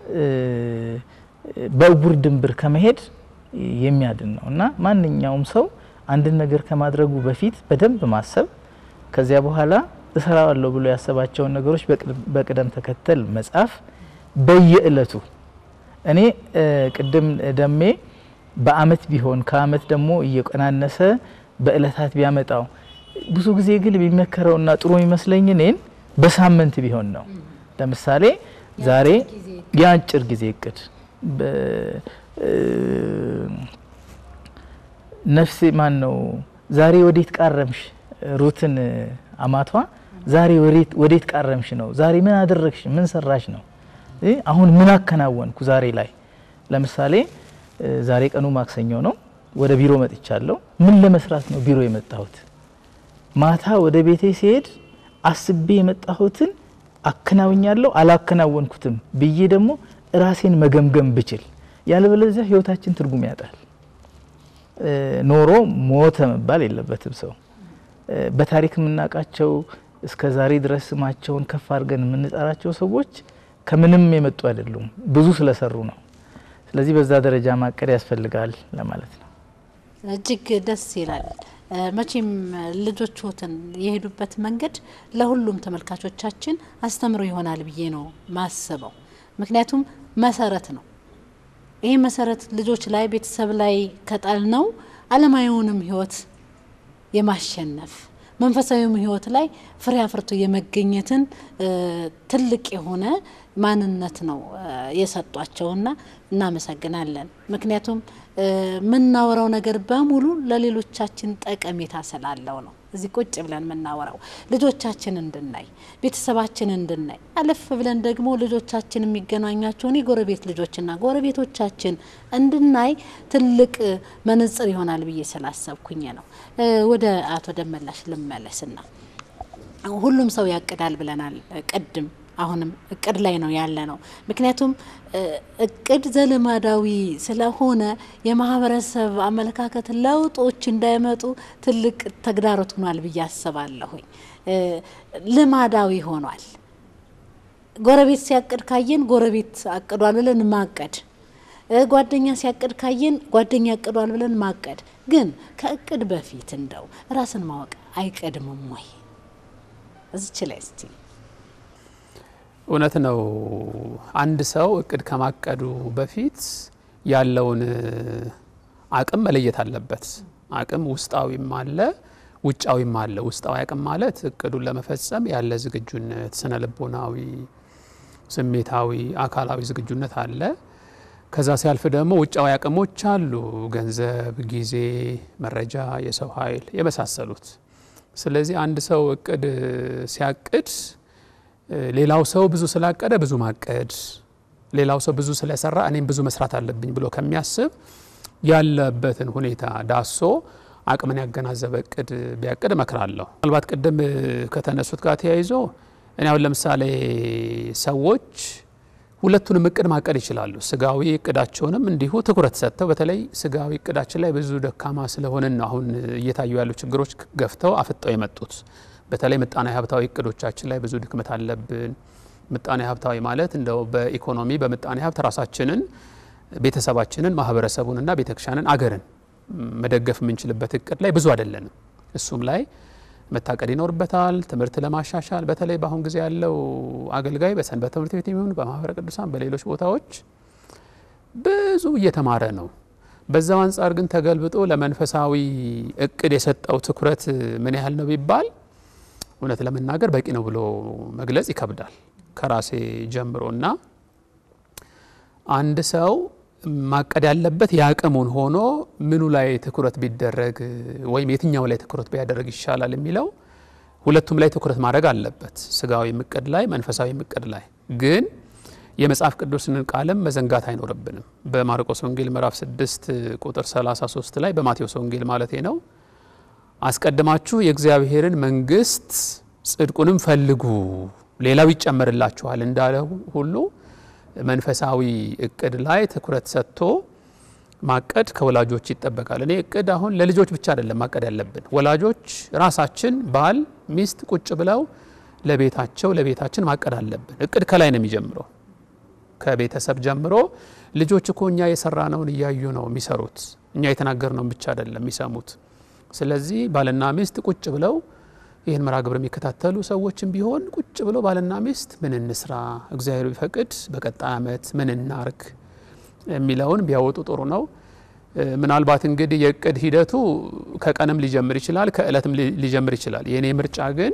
በእውር ድንብር ከመሄድ የሚያድን ነው እና ማንኛውም ሰው አንድን ነገር ከማድረጉ በፊት በደንብ ማሰብ ከዚያ በኋላ እሰራዋለሁ ብሎ ያሰባቸውን ነገሮች በቅደም ተከተል መጻፍ በየእለቱ እኔ ቅድም ደሜ በአመት ቢሆን ከአመት ደግሞ እየቀናነሰ በእለታት ቢያመጣው ብዙ ጊዜ ግን የሚመከረውና ጥሩ የሚመስለኝ እኔን በሳምንት ቢሆን ነው። ለምሳሌ ዛሬ የአጭር ጊዜ እቅድ ነፍሴ ማን ነው ዛሬ ወዴት ቃረምሽ? ሩትን አማቷ ዛሬ ወዴት ቃረምሽ ነው። ዛሬ ምን አደረግሽ? ምን ሰራሽ ነው። አሁን ምን አከናወንኩ ዛሬ ላይ። ለምሳሌ ዛሬ ቀኑ ማክሰኞ ነው። ወደ ቢሮ መጥቻለሁ። ምን ለመስራት ነው ቢሮ የመጣሁት? ማታ ወደ ቤቴ ሲሄድ አስቤ የመጣሁትን አከናውኛለሁ አላከናወንኩትም ብዬ ደግሞ ራሴን መገምገም ብችል፣ ያለበለዚያ ህይወታችን ትርጉም ያጣል። ኖሮ ሞተ መባል የለበትም ሰው። በታሪክ የምናውቃቸው እስከ ዛሬ ድረስ ስማቸውን ከፍ አድርገን የምንጠራቸው ሰዎች ከምንም የመጡ አይደሉም፣ ብዙ ስለሰሩ ነው። ስለዚህ በዛ ደረጃ ማቀድ ያስፈልጋል ለማለት ነው። እጅግ ደስ ይላል። መቼም ልጆችዎትን የሄዱበት መንገድ ለሁሉም ተመልካቾቻችን አስተምሮ ይሆናል ብዬ ነው ማስበው። ምክንያቱም መሰረት ነው። ይህ መሰረት ልጆች ላይ ቤተሰብ ላይ ከጣል ነው ዓለማዊውንም ህይወት የማሸነፍ መንፈሳዊም ህይወት ላይ ፍሬ አፍርቶ የመገኘትን ትልቅ የሆነ ማንነት ነው የሰጧቸውና እናመሰግናለን። ምክንያቱም የምናወራው ነገር በሙሉ ለሌሎቻችን ጠቀሜታ ስላለው ነው። እዚህ ቁጭ ብለን የምናወራው ልጆቻችን እንድናይ፣ ቤተሰባችን እንድናይ፣ አለፍ ብለን ደግሞ ልጆቻችን የሚገናኛቸውን የጎረቤት ልጆችና ጎረቤቶቻችን እንድናይ ትልቅ መነጽር ይሆናል ብዬ ስላሰብኩኝ ነው። ወደ አቶ ደመላሽ ልመለስና ሁሉም ሰው ያቅዳል ብለናል ቅድም አሁንም እቅድ ላይ ነው ያለ ነው። ምክንያቱም እቅድ ዘልማዳዊ ስለሆነ የማህበረሰብ አመለካከት ለውጦች እንዳይመጡ ትልቅ ተግዳሮት ሆኗል ብዬ አስባለሁኝ። ልማዳዊ ሆኗል። ጎረቤት ሲያቅድ ካየን ጎረቤት አቅዷል ብለን ማቀድ፣ ጓደኛ ሲያቅድ ካየን ጓደኛ አቅዷል ብለን ማቀድ። ግን ከእቅድ በፊት እንደው ራስን ማወቅ አይቀድምም ወይ? እዚች ላይ እስቲ እውነት ነው። አንድ ሰው እቅድ ከማቀዱ በፊት ያለውን አቅም መለየት አለበት። አቅም ውስጣዊም አለ፣ ውጫዊም አለ። ውስጣዊ አቅም ማለት እቅዱን ለመፈጸም ያለ ዝግጁነት፣ ስነ ልቦናዊ፣ ስሜታዊ፣ አካላዊ ዝግጁነት አለ። ከዛ ሲያልፍ ደግሞ ውጫዊ አቅሞች አሉ፣ ገንዘብ፣ ጊዜ፣ መረጃ፣ የሰው ኃይል የመሳሰሉት። ስለዚህ አንድ ሰው እቅድ ሲያቅድ ሌላው ሰው ብዙ ስላቀደ ብዙ ማቀድ፣ ሌላው ሰው ብዙ ስለሰራ እኔም ብዙ መስራት አለብኝ ብሎ ከሚያስብ ያለበትን ሁኔታ ዳሶ አቅምን ያገናዘበ እቅድ ቢያቅድ እመክራለሁ። ምናልባት ቅድም ከተነሱት ጋር ተያይዞ እኔ አሁን ለምሳሌ ሰዎች ሁለቱንም እቅድ ማቀድ ይችላሉ። ስጋዊ እቅዳቸውንም እንዲሁ ትኩረት ሰጥተው በተለይ ስጋዊ እቅዳችን ላይ ብዙ ደካማ ስለሆንን ነው አሁን እየታዩ ያሉ ችግሮች ገፍተው አፍጠው የመጡት። በተለይ ምጣኔ ሀብታዊ እቅዶቻችን ላይ ብዙ ድክመት አለብን። ምጣኔ ሀብታዊ ማለት እንደው በኢኮኖሚ በምጣኔ ሀብት ራሳችንን፣ ቤተሰባችንን፣ ማህበረሰቡንና ቤተክርስቲያንን፣ አገርን መደገፍ የምንችልበት እቅድ ላይ ብዙ አይደለንም። እሱም ላይ መታቀድ ይኖርበታል። ትምህርት ለማሻሻል በተለይ በአሁን ጊዜ ያለው አገልጋይ በሰንበት ትምህርት ቤት የሚሆን በማህበረ ቅዱሳን በሌሎች ቦታዎች ብዙ እየተማረ ነው። በዛው አንጻር ግን ተገልብጦ ለመንፈሳዊ እቅድ የሰጠው ትኩረት ምን ያህል ነው ቢባል እውነት ለመናገር በቂ ነው ብሎ መግለጽ ይከብዳል። ከራሴ ጀምሮ እና አንድ ሰው ማቀድ ያለበት የአቅሙን ሆኖ ምኑ ላይ ትኩረት ቢደረግ ወይም የትኛው ላይ ትኩረት ቢያደርግ ይሻላል የሚለው ሁለቱም ላይ ትኩረት ማድረግ አለበት። ስጋዊ እቅድ ላይ፣ መንፈሳዊ እቅድ ላይ ግን የመጽሐፍ ቅዱስን ቃልም መዘንጋት አይኖርብንም። በማርቆስ ወንጌል ምዕራፍ 6 ቁጥር 33 ላይ በማቴዎስ ወንጌል ማለቴ ነው አስቀድማችሁ የእግዚአብሔርን መንግስት ጽድቁንም ፈልጉ ሌላው ይጨመርላችኋል እንዳለ ሁሉ መንፈሳዊ እቅድ ላይ ትኩረት ሰጥቶ ማቀድ ከወላጆች ይጠበቃል። እኔ እቅድ አሁን ለልጆች ብቻ አይደለም ማቀድ ያለብን፣ ወላጆች ራሳችን ባል፣ ሚስት ቁጭ ብለው ለቤታቸው ለቤታችን ማቀድ አለብን። እቅድ ከላይ ነው የሚጀምረው ከቤተሰብ ጀምሮ ልጆች እኮ እኛ የሰራነውን እያዩ ነው የሚሰሩት። እኛ የተናገርነውን ብቻ አይደለም የሚሰሙት። ስለዚህ ባልና ሚስት ቁጭ ብለው ይህን መርሃ ግብር የሚከታተሉ ሰዎችም ቢሆን ቁጭ ብለው ባልና ሚስት ምን እንስራ፣ እግዚአብሔር ቢፈቅድ በቀጣይ ዓመት ምን እናርግ የሚለውን ቢያወጡ ጥሩ ነው። ምናልባት እንግዲህ የእቅድ ሂደቱ ከቀንም ሊጀምር ይችላል፣ ከእለትም ሊጀምር ይችላል። የእኔ ምርጫ ግን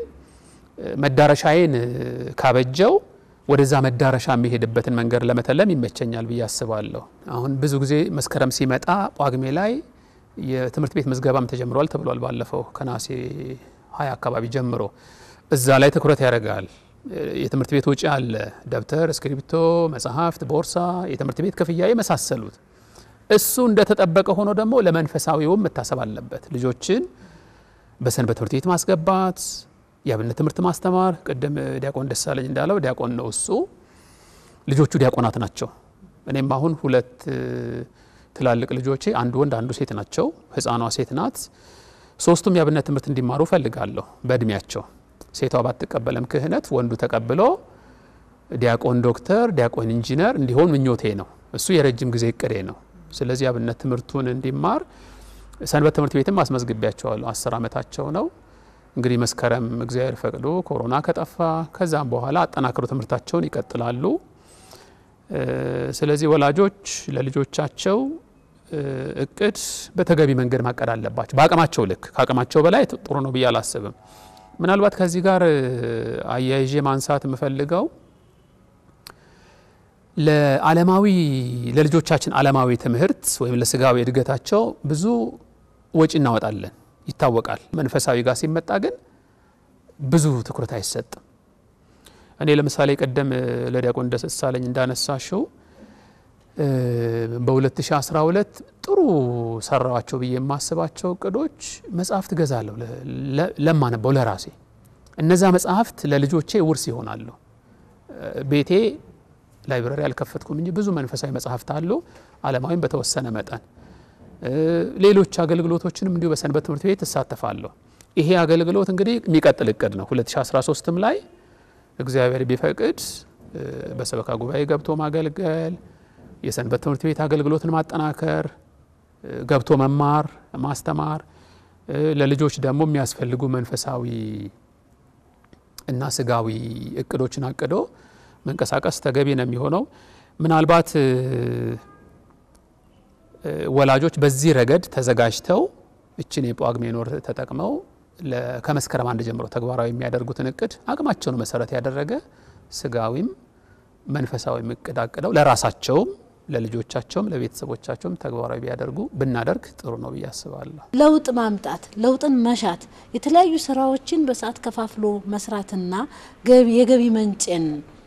መዳረሻዬን ካበጀው ወደዛ መዳረሻ የሚሄድበትን መንገድ ለመተለም ይመቸኛል ብዬ አስባለሁ። አሁን ብዙ ጊዜ መስከረም ሲመጣ ጳጉሜ ላይ የትምህርት ቤት ምዝገባም ተጀምሯል ተብሏል። ባለፈው ከነሐሴ ሀያ አካባቢ ጀምሮ እዛ ላይ ትኩረት ያደርጋል። የትምህርት ቤት ወጪ አለ፣ ደብተር፣ እስክሪብቶ፣ መጽሐፍት፣ ቦርሳ፣ የትምህርት ቤት ክፍያ የመሳሰሉት። እሱ እንደተጠበቀ ሆኖ ደግሞ ለመንፈሳዊውም መታሰብ አለበት። ልጆችን በሰንበት ትምህርት ቤት ማስገባት የአብነት ትምህርት ማስተማር። ቅድም ዲያቆን ደሳለኝ እንዳለው ዲያቆን ነው እሱ፣ ልጆቹ ዲያቆናት ናቸው። እኔም አሁን ሁለት ትላልቅ ልጆቼ አንዱ ወንድ አንዱ ሴት ናቸው። ህፃኗ ሴት ናት። ሶስቱም የአብነት ትምህርት እንዲማሩ ፈልጋለሁ በእድሜያቸው። ሴቷ ባትቀበለም ክህነት ወንዱ ተቀብሎ ዲያቆን ዶክተር፣ ዲያቆን ኢንጂነር እንዲሆን ምኞቴ ነው። እሱ የረጅም ጊዜ እቅዴ ነው። ስለዚህ የአብነት ትምህርቱን እንዲማር ሰንበት ትምህርት ቤትም አስመዝግቢያቸዋለሁ። አስር ዓመታቸው ነው እንግዲህ መስከረም እግዚአብሔር ፈቅዶ ኮሮና ከጠፋ ከዛም በኋላ አጠናክሮ ትምህርታቸውን ይቀጥላሉ። ስለዚህ ወላጆች ለልጆቻቸው እቅድ በተገቢ መንገድ ማቀድ አለባቸው። በአቅማቸው ልክ ከአቅማቸው በላይ ጥሩ ነው ብዬ አላስብም። ምናልባት ከዚህ ጋር አያይዤ ማንሳት የምፈልገው ለዓለማዊ ለልጆቻችን ዓለማዊ ትምህርት ወይም ለስጋዊ እድገታቸው ብዙ ወጪ እናወጣለን ይታወቃል። መንፈሳዊ ጋር ሲመጣ ግን ብዙ ትኩረት አይሰጥም። እኔ ለምሳሌ ቀደም ለዲያቆን ደሳለኝ እንዳነሳሽው በ2012 ጥሩ ሰራዋቸው ብዬ የማስባቸው እቅዶች መጽሐፍት ገዛለሁ ለማነበው ለራሴ። እነዛ መጽሐፍት ለልጆቼ ውርስ ይሆናሉ። ቤቴ ላይብረሪ አልከፈትኩም እንጂ ብዙ መንፈሳዊ መጽሐፍት አሉ፣ ዓለማዊም በተወሰነ መጠን ሌሎች አገልግሎቶችንም እንዲሁ በሰንበት ትምህርት ቤት እሳተፋለሁ። ይሄ አገልግሎት እንግዲህ የሚቀጥል እቅድ ነው። 2013ም ላይ እግዚአብሔር ቢፈቅድ በሰበካ ጉባኤ ገብቶ ማገልገል፣ የሰንበት ትምህርት ቤት አገልግሎትን ማጠናከር፣ ገብቶ መማር ማስተማር፣ ለልጆች ደግሞ የሚያስፈልጉ መንፈሳዊ እና ስጋዊ እቅዶችን አቅዶ መንቀሳቀስ ተገቢ ነው የሚሆነው ምናልባት ወላጆች በዚህ ረገድ ተዘጋጅተው እችን የጳጉሜን ወር ተጠቅመው ከመስከረም አንድ ጀምሮ ተግባራዊ የሚያደርጉትን እቅድ አቅማቸውን መሰረት ያደረገ ስጋዊም መንፈሳዊም እቅድ አቅደው ለራሳቸውም ለልጆቻቸውም ለቤተሰቦቻቸውም ተግባራዊ ቢያደርጉ ብናደርግ ጥሩ ነው ብዬ አስባለሁ። ለውጥ ማምጣት፣ ለውጥን መሻት፣ የተለያዩ ስራዎችን በሰዓት ከፋፍሎ መስራትና የገቢ መንጭን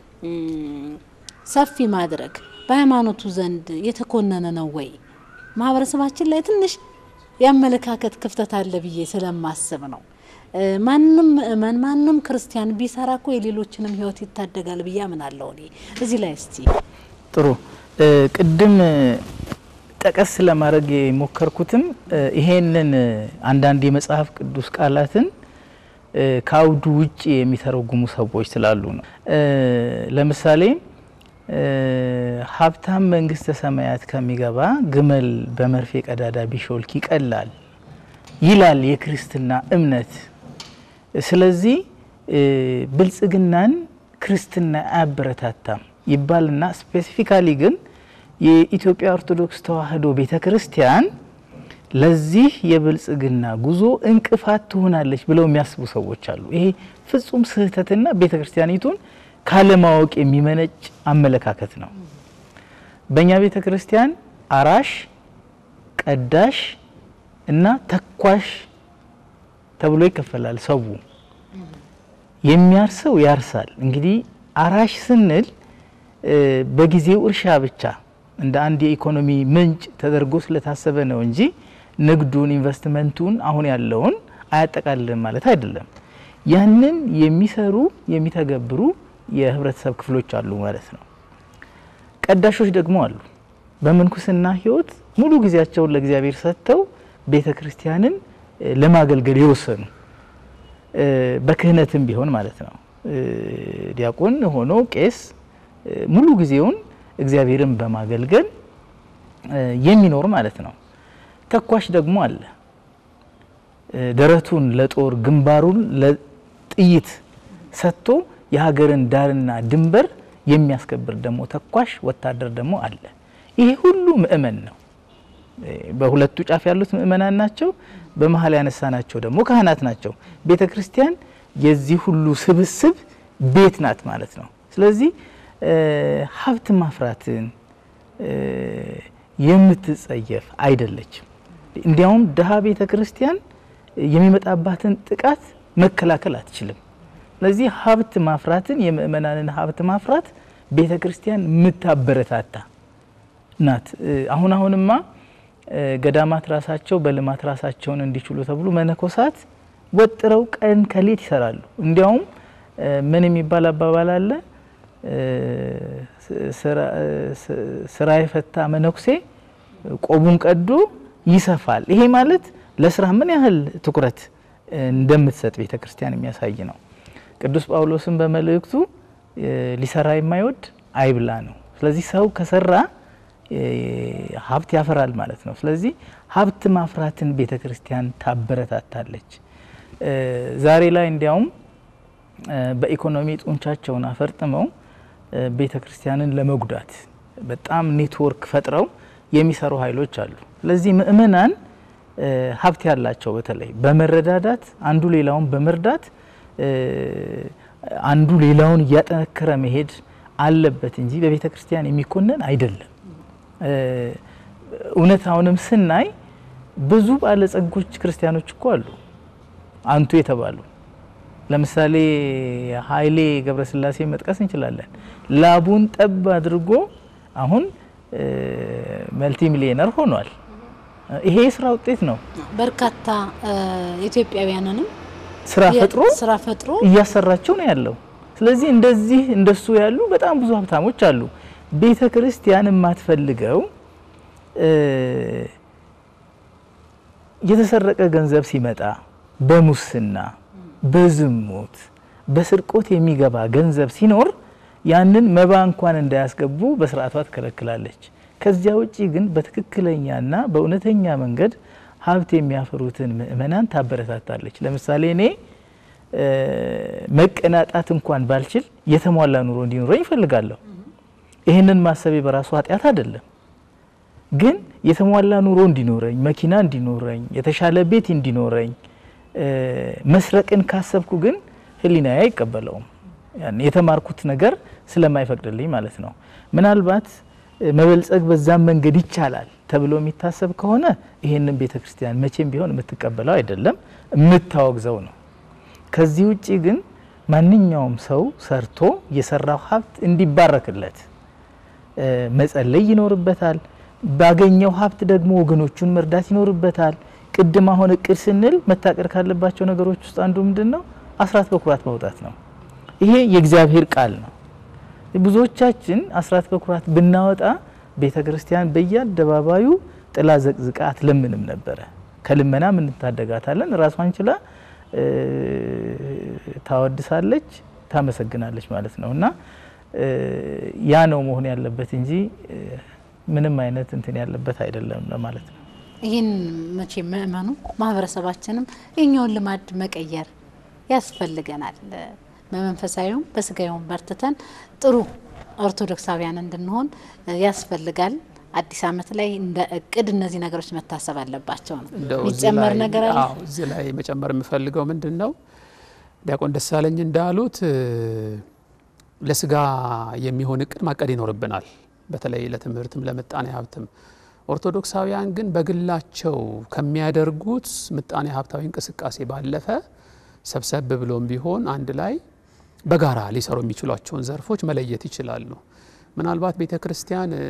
ሰፊ ማድረግ በሃይማኖቱ ዘንድ የተኮነነ ነው ወይ? ማህበረሰባችን ላይ ትንሽ የአመለካከት ክፍተት አለ ብዬ ስለማስብ ነው። ማንም ምእመን ማንም ክርስቲያን ቢሰራ እኮ የሌሎችንም ሕይወት ይታደጋል ብዬ አምናለሁ። እኔ እዚህ ላይ እስቲ ጥሩ ቅድም ጠቀስ ለማድረግ የሞከርኩትም ይሄንን አንዳንድ የመጽሐፍ ቅዱስ ቃላትን ከአውዱ ውጭ የሚተረጉሙ ሰዎች ስላሉ ነው። ለምሳሌ ሀብታም መንግስተ ሰማያት ከሚገባ ግመል በመርፌ ቀዳዳ ቢሾልክ ይቀላል ይላል የክርስትና እምነት። ስለዚህ ብልጽግናን ክርስትና አያበረታታም ይባልና ስፔሲፊካሊ ግን የኢትዮጵያ ኦርቶዶክስ ተዋሕዶ ቤተ ክርስቲያን ለዚህ የብልጽግና ጉዞ እንቅፋት ትሆናለች ብለው የሚያስቡ ሰዎች አሉ። ይሄ ፍጹም ስህተትና ቤተ ክርስቲያኒቱን ካለማወቅ የሚመነጭ አመለካከት ነው። በእኛ ቤተ ክርስቲያን አራሽ፣ ቀዳሽ እና ተኳሽ ተብሎ ይከፈላል። ሰው የሚያርሰው ያርሳል። እንግዲህ አራሽ ስንል በጊዜው እርሻ ብቻ እንደ አንድ የኢኮኖሚ ምንጭ ተደርጎ ስለታሰበ ነው እንጂ ንግዱን፣ ኢንቨስትመንቱን አሁን ያለውን አያጠቃልልም ማለት አይደለም። ያንን የሚሰሩ የሚተገብሩ የህብረተሰብ ክፍሎች አሉ ማለት ነው። ቀዳሾች ደግሞ አሉ። በምንኩስና ህይወት ሙሉ ጊዜያቸውን ለእግዚአብሔር ሰጥተው ቤተ ክርስቲያንን ለማገልገል የወሰኑ በክህነትም ቢሆን ማለት ነው። ዲያቆን ሆኖ ቄስ ሙሉ ጊዜውን እግዚአብሔርን በማገልገል የሚኖር ማለት ነው። ተኳሽ ደግሞ አለ። ደረቱን ለጦር ግንባሩን ለጥይት ሰጥቶ የሀገርን ዳርና ድንበር የሚያስከብር ደግሞ ተኳሽ ወታደር ደግሞ አለ። ይሄ ሁሉ ምእመን ነው። በሁለቱ ጫፍ ያሉት ምእመናን ናቸው። በመሀል ያነሳናቸው ደግሞ ካህናት ናቸው። ቤተ ክርስቲያን የዚህ ሁሉ ስብስብ ቤት ናት ማለት ነው። ስለዚህ ሀብት ማፍራትን የምትጸየፍ አይደለችም። እንዲያውም ድሀ ቤተ ክርስቲያን የሚመጣባትን ጥቃት መከላከል አትችልም። ስለዚህ ሀብት ማፍራትን የምእመናንን ሀብት ማፍራት ቤተ ክርስቲያን የምታበረታታ ናት። አሁን አሁንማ ገዳማት ራሳቸው በልማት ራሳቸውን እንዲችሉ ተብሎ መነኮሳት ወጥረው ቀን ከሌት ይሰራሉ። እንዲያውም ምን የሚባል አባባል አለ? ስራ የፈታ መነኩሴ ቆቡን ቀዶ ይሰፋል። ይሄ ማለት ለስራ ምን ያህል ትኩረት እንደምትሰጥ ቤተ ክርስቲያን የሚያሳይ ነው። ቅዱስ ጳውሎስን በመልእክቱ ሊሰራ የማይወድ አይብላ ነው። ስለዚህ ሰው ከሰራ ሀብት ያፈራል ማለት ነው። ስለዚህ ሀብት ማፍራትን ቤተ ክርስቲያን ታበረታታለች። ዛሬ ላይ እንዲያውም በኢኮኖሚ ጡንቻቸውን አፈርጥመው ቤተ ክርስቲያንን ለመጉዳት በጣም ኔትወርክ ፈጥረው የሚሰሩ ኃይሎች አሉ። ስለዚህ ምእመናን ሀብት ያላቸው በተለይ በመረዳዳት አንዱ ሌላውን በመርዳት አንዱ ሌላውን እያጠነከረ መሄድ አለበት እንጂ በቤተ ክርስቲያን የሚኮነን አይደለም። እውነታውንም ስናይ ብዙ ባለጸጎች ክርስቲያኖች እኮ አሉ አንቱ የተባሉ ለምሳሌ ኃይሌ ገብረስላሴ መጥቀስ እንችላለን። ላቡን ጠብ አድርጎ አሁን መልቲ ሚሊዮነር ሆኗል። ይሄ የስራ ውጤት ነው። በርካታ ኢትዮጵያውያንንም ስራ ፈጥሮ ስራ ፈጥሮ እያሰራቸው ነው ያለው። ስለዚህ እንደዚህ እንደሱ ያሉ በጣም ብዙ ሀብታሞች አሉ። ቤተ ክርስቲያን የማትፈልገው የተሰረቀ ገንዘብ ሲመጣ በሙስና በዝሙት በስርቆት የሚገባ ገንዘብ ሲኖር ያንን መባ እንኳን እንዳያስገቡ በስርዓቷ ትከለክላለች። ከዚያ ውጪ ግን በትክክለኛና በእውነተኛ መንገድ ሀብት የሚያፈሩትን ምእመናን ታበረታታለች። ለምሳሌ እኔ መቀናጣት እንኳን ባልችል የተሟላ ኑሮ እንዲኖረኝ ይፈልጋለሁ። ይህንን ማሰቤ በራሱ ኃጢአት አይደለም። ግን የተሟላ ኑሮ እንዲኖረኝ፣ መኪና እንዲኖረኝ፣ የተሻለ ቤት እንዲኖረኝ መስረቅን ካሰብኩ ግን ሕሊናዬ አይቀበለውም። የተማርኩት ነገር ስለማይፈቅድልኝ ማለት ነው። ምናልባት መበልጸግ በዛም መንገድ ይቻላል ተብሎ የሚታሰብ ከሆነ ይህንን ቤተ ክርስቲያን መቼም ቢሆን የምትቀበለው አይደለም፣ የምታወግዘው ነው። ከዚህ ውጪ ግን ማንኛውም ሰው ሰርቶ የሰራው ሀብት እንዲባረክለት መጸለይ ይኖርበታል። ባገኘው ሀብት ደግሞ ወገኖቹን መርዳት ይኖርበታል። ቅድም አሁን እቅድ ስንል መታቀድ ካለባቸው ነገሮች ውስጥ አንዱ ምንድን ነው? አስራት በኩራት ማውጣት ነው። ይሄ የእግዚአብሔር ቃል ነው። ብዙዎቻችን አስራት በኩራት ብናወጣ ቤተ ክርስቲያን በየአደባባዩ ጥላ ዘቅዝቃ አትለምንም ነበረ። ከልመናም እንታደጋታለን። ራሷን ችላ ታወድሳለች፣ ታመሰግናለች ማለት ነው እና ያ ነው መሆን ያለበት እንጂ ምንም አይነት እንትን ያለበት አይደለም ለማለት ነው። ይህን መቼ ምእመኑ ማህበረሰባችንም የኛውን ልማድ መቀየር ያስፈልገናል። በመንፈሳዊውም በስጋዊውም በርትተን ጥሩ ኦርቶዶክሳውያን እንድንሆን ያስፈልጋል። አዲስ ዓመት ላይ እንደ እቅድ እነዚህ ነገሮች መታሰብ አለባቸው ነው። እንደው እዚህ የሚጨመር ላይ- ነገር አለ? አዎ፣ እዚህ ላይ መጨመር የምፈልገው ምንድን ነው ዲያቆን ደሳለኝ እንዳሉት እ፣ ለስጋ የሚሆን እቅድ ማቀድ ይኖርብናል። በተለይ ለትምህርትም ለምጣኔ ሀብትም። ኦርቶዶክሳውያን ግን በግላቸው ከሚያደርጉት ምጣኔ ሀብታዊ እንቅስቃሴ ባለፈ ሰብሰብ ብሎም ቢሆን አንድ ላይ በጋራ ሊሰሩ የሚችሏቸውን ዘርፎች መለየት ይችላሉ። ምናልባት ቤተ ክርስቲያን እ፣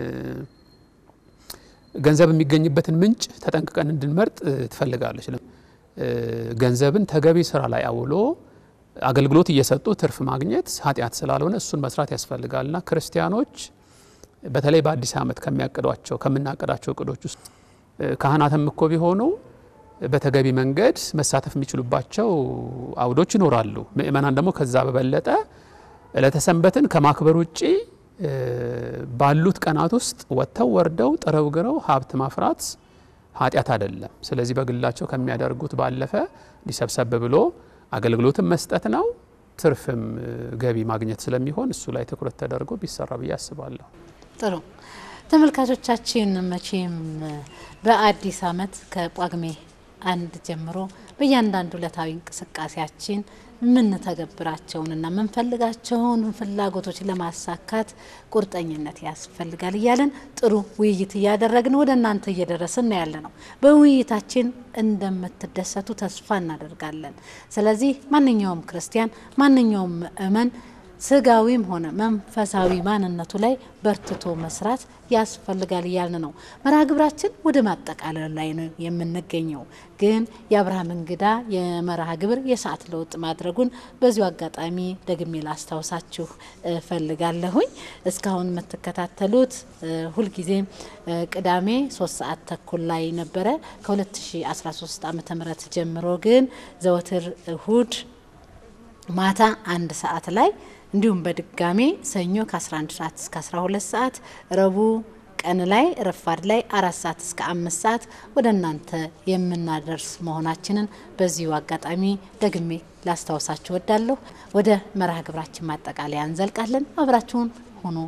ገንዘብ የሚገኝበትን ምንጭ ተጠንቅቀን እንድንመርጥ እ፣ ትፈልጋለች። ለም- እ፣ ገንዘብን ተገቢ ስራ ላይ አውሎ አገልግሎት እየሰጡ ትርፍ ማግኘት ኃጢአት ስላልሆነ እሱን መስራት ያስፈልጋልና ክርስቲያኖች በተለይ በአዲስ ዓመት ከሚያቅዷቸው ከምናቅዳቸው እቅዶች ውስጥ እ፣ ካህናትም እኮ ቢሆኑ በተገቢ መንገድ መሳተፍ የሚችሉባቸው አውዶች ይኖራሉ። ምእመናን ደግሞ ከዛ በበለጠ ዕለተ ሰንበትን ከማክበር ውጪ እ፣ ባሉት ቀናት ውስጥ ወጥተው ወርደው ጥረው ግረው ሀብት ማፍራት ኃጢአት አይደለም። ስለዚህ በግላቸው ከሚያደርጉት ባለፈ እንዲሰብሰብ ብሎ አገልግሎትን መስጠት ነው። ትርፍም እ፣ ገቢ ማግኘት ስለሚሆን እሱ ላይ ትኩረት ተደርጎ ቢሰራ ብዬ አስባለሁ። ጥሩ ተመልካቾቻችን፣ መቼም በአዲስ ዓመት ከጳጉሜ አንድ ጀምሮ በእያንዳንዱ ዕለታዊ እንቅስቃሴያችን የምንተገብራቸውንና የምንፈልጋቸውን ፍላጎቶች ለማሳካት ቁርጠኝነት ያስፈልጋል እያለን ጥሩ ውይይት እያደረግን ወደ እናንተ እየደረስን ያለ ነው። በውይይታችን እንደምትደሰቱ ተስፋ እናደርጋለን። ስለዚህ ማንኛውም ክርስቲያን ማንኛውም ምእመን ስጋዊም ሆነ መንፈሳዊ ማንነቱ ላይ በርትቶ መስራት ያስፈልጋል እያልን ነው። መርሃ ግብራችን ወደ ማጠቃለል ላይ ነው የምንገኘው። ግን የአብርሃም እንግዳ የመርሃ ግብር የሰዓት ለውጥ ማድረጉን በዚሁ አጋጣሚ ደግሜ ላስታውሳችሁ እፈልጋለሁኝ። እስካሁን የምትከታተሉት እ፣ ሁልጊዜም እ፣ ቅዳሜ ሶስት ሰዓት ተኩል ላይ ነበረ ከ2013 ዓ ም ጀምሮ ግን ዘወትር እሁድ ማታ አንድ ሰዓት ላይ እንዲሁም በድጋሜ ሰኞ ከ11 ሰዓት እስከ 12 ሰዓት ረቡዕ ቀን ላይ ረፋድ ላይ አራት ሰዓት እስከ አምስት ሰዓት ወደ እናንተ የምናደርስ መሆናችንን በዚሁ አጋጣሚ ደግሜ ላስታውሳችሁ ወዳለሁ። ወደ መርሃ ግብራችን ማጠቃለያ እንዘልቃለን። አብራችሁን ሁኑ።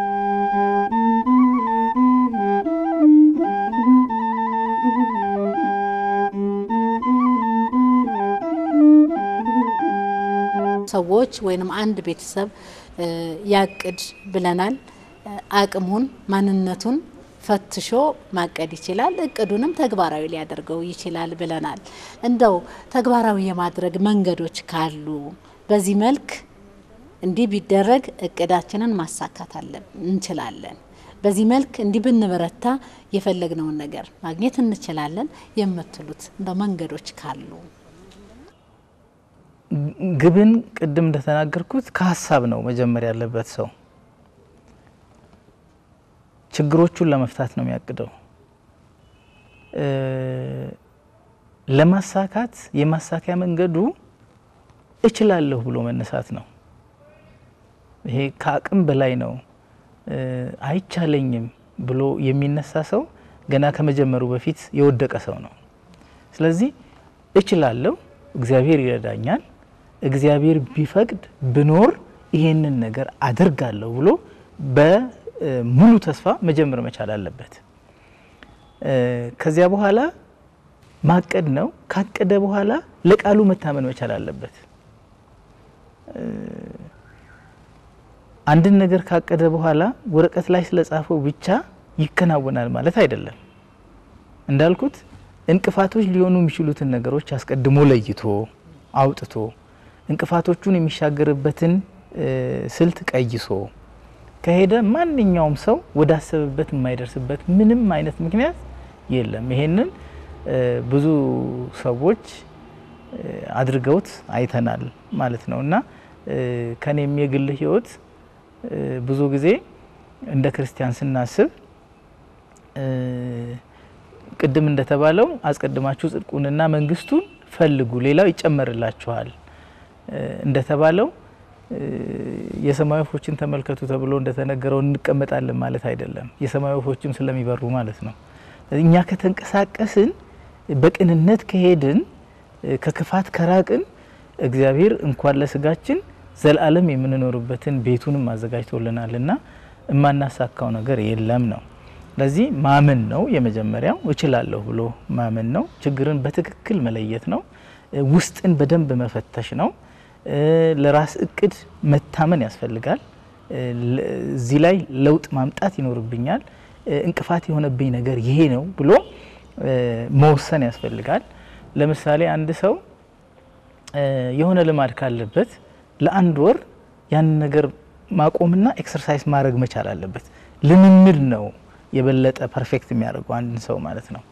ሰዎች ወይንም አንድ ቤተሰብ እ፣ ያቅድ ብለናል። እ፣ አቅሙን ማንነቱን ፈትሾ ማቀድ ይችላል። እቅዱንም ተግባራዊ ሊያደርገው ይችላል ብለናል። እንደው ተግባራዊ የማድረግ መንገዶች ካሉ በዚህ መልክ እንዲህ ቢደረግ እቅዳችንን ማሳካት አለን እንችላለን፣ በዚህ መልክ እንዲህ ብንበረታ የፈለግነውን ነገር ማግኘት እንችላለን የምትሉት እንደው መንገዶች ካሉ ግብን ቅድም እንደተናገርኩት ከሀሳብ ነው መጀመር ያለበት ሰው ችግሮቹን ለመፍታት ነው የሚያቅደው። እ፣ ለማሳካት የማሳኪያ መንገዱ እችላለሁ ብሎ መነሳት ነው። ይሄ ከአቅም በላይ ነው እ፣ አይቻለኝም ብሎ የሚነሳ ሰው ገና ከመጀመሩ በፊት የወደቀ ሰው ነው። ስለዚህ እችላለሁ፣ እግዚአብሔር ይረዳኛል፣ እግዚአብሔር ቢፈቅድ ብኖር ይሄንን ነገር አደርጋለሁ ብሎ በሙሉ ተስፋ መጀመር መቻል አለበት። እ፣ ከዚያ በኋላ ማቀድ ነው። ካቀደ በኋላ ለቃሉ መታመን መቻል አለበት። እ፣ አንድን ነገር ካቀደ በኋላ ወረቀት ላይ ስለጻፈው ብቻ ይከናወናል ማለት አይደለም። እንዳልኩት እንቅፋቶች ሊሆኑ የሚችሉትን ነገሮች አስቀድሞ ለይቶ አውጥቶ እንቅፋቶቹን የሚሻገርበትን እ፣ ስልት ቀይሶ ከሄደ ማንኛውም ሰው ወዳሰበበት የማይደርስበት ምንም አይነት ምክንያት የለም። ይሄንን እ፣ ብዙ ሰዎች እ፣ አድርገውት አይተናል ማለት ነው እና እ፣ ከኔም የግል ሕይወት እ፣ ብዙ ጊዜ እንደ ክርስቲያን ስናስብ እ፣ ቅድም እንደተባለው አስቀድማችሁ ጽድቁንና መንግስቱን ፈልጉ ሌላው ይጨመርላችኋል እ፣ እንደተባለው እ፣ የሰማይ ወፎችን ተመልከቱ ተብሎ እንደተነገረው እንቀመጣለን ማለት አይደለም። የሰማይ ወፎችም ስለሚበሩ ማለት ነው። እኛ ከተንቀሳቀስን በቅንነት ከሄድን እ፣ ከክፋት ከራቅን እግዚአብሔር እንኳን ለስጋችን ዘላለም የምንኖርበትን ቤቱንም አዘጋጅቶልናል እና የማናሳካው ነገር የለም ነው። ስለዚህ ማመን ነው የመጀመሪያው። እችላለሁ ብሎ ማመን ነው። ችግርን በትክክል መለየት ነው። ውስጥን በደንብ መፈተሽ ነው። ለራስ እቅድ መታመን ያስፈልጋል። እዚህ ላይ ለውጥ ማምጣት ይኖርብኛል፣ እንቅፋት የሆነብኝ ነገር ይሄ ነው ብሎ መወሰን ያስፈልጋል። ለምሳሌ አንድ ሰው የሆነ ልማድ ካለበት ለአንድ ወር ያንን ነገር ማቆምና ኤክሰርሳይዝ ማድረግ መቻል አለበት። ልምምድ ነው የበለጠ ፐርፌክት የሚያደርገው አንድን ሰው ማለት ነው።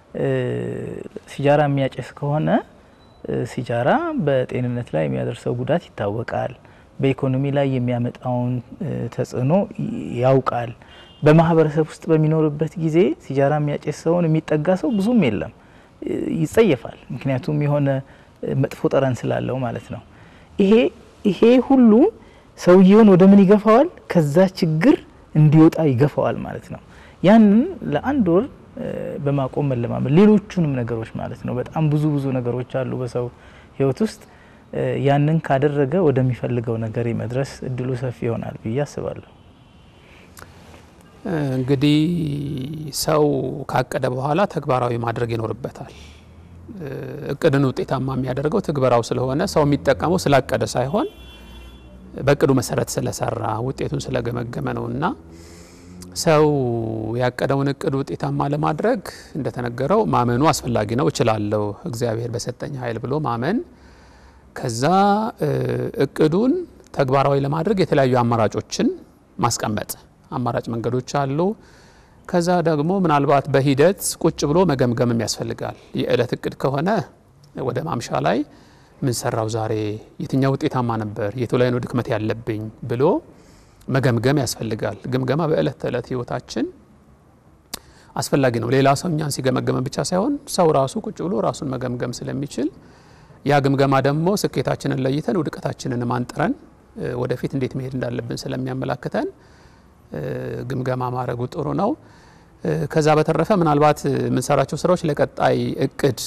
ሲጃራ የሚያጨስ ከሆነ ሲጃራ በጤንነት ላይ የሚያደርሰው ጉዳት ይታወቃል። በኢኮኖሚ ላይ የሚያመጣውን ተጽዕኖ ያውቃል። በማህበረሰብ ውስጥ በሚኖርበት ጊዜ ሲጃራ የሚያጨስ ሰውን የሚጠጋ ሰው ብዙም የለም፣ ይጸየፋል። ምክንያቱም የሆነ መጥፎ ጠረን ስላለው ማለት ነው። ይሄ ይሄ ሁሉ ሰውየውን ወደ ምን ይገፋዋል? ከዛ ችግር እንዲወጣ ይገፋዋል ማለት ነው። ያንን ለአንድ ወር በማቆም መለማመድ፣ ሌሎቹንም ነገሮች ማለት ነው። በጣም ብዙ ብዙ ነገሮች አሉ በሰው ህይወት ውስጥ ያንን ካደረገ ወደሚፈልገው ነገር መድረስ እድሉ ሰፊ ይሆናል ብዬ አስባለሁ። እንግዲህ ሰው ካቀደ በኋላ ተግባራዊ ማድረግ ይኖርበታል። እቅድን ውጤታማ የሚያደርገው ትግበራው ስለሆነ ሰው የሚጠቀመው ስላቀደ ሳይሆን በእቅዱ መሰረት ስለሰራ ውጤቱን ስለገመገመ ነው እና ሰው ያቀደውን እቅድ ውጤታማ ለማድረግ እንደተነገረው ማመኑ አስፈላጊ ነው። እችላለሁ እግዚአብሔር በሰጠኝ ኃይል ብሎ ማመን ከዛ እቅዱን ተግባራዊ ለማድረግ የተለያዩ አማራጮችን ማስቀመጥ አማራጭ መንገዶች አሉ። ከዛ ደግሞ ምናልባት በሂደት ቁጭ ብሎ መገምገምም ያስፈልጋል። የእለት እቅድ ከሆነ ወደ ማምሻ ላይ ምን ሰራው ዛሬ፣ የትኛው ውጤታማ ነበር፣ የቱ ላይ ነው ድክመት ያለብኝ ብሎ መገምገም ያስፈልጋል። ግምገማ በእለት ተዕለት ህይወታችን አስፈላጊ ነው። ሌላ ሰው እኛን ሲገመገመን ብቻ ሳይሆን ሰው ራሱ ቁጭ ብሎ ራሱን መገምገም ስለሚችል ያ ግምገማ ደግሞ ስኬታችንን ለይተን ውድቀታችንን ማንጥረን ወደፊት እንዴት መሄድ እንዳለብን ስለሚያመላክተን ግምገማ ማድረጉ ጥሩ ነው። ከዛ በተረፈ ምናልባት የምንሰራቸው ስራዎች ለቀጣይ እቅድ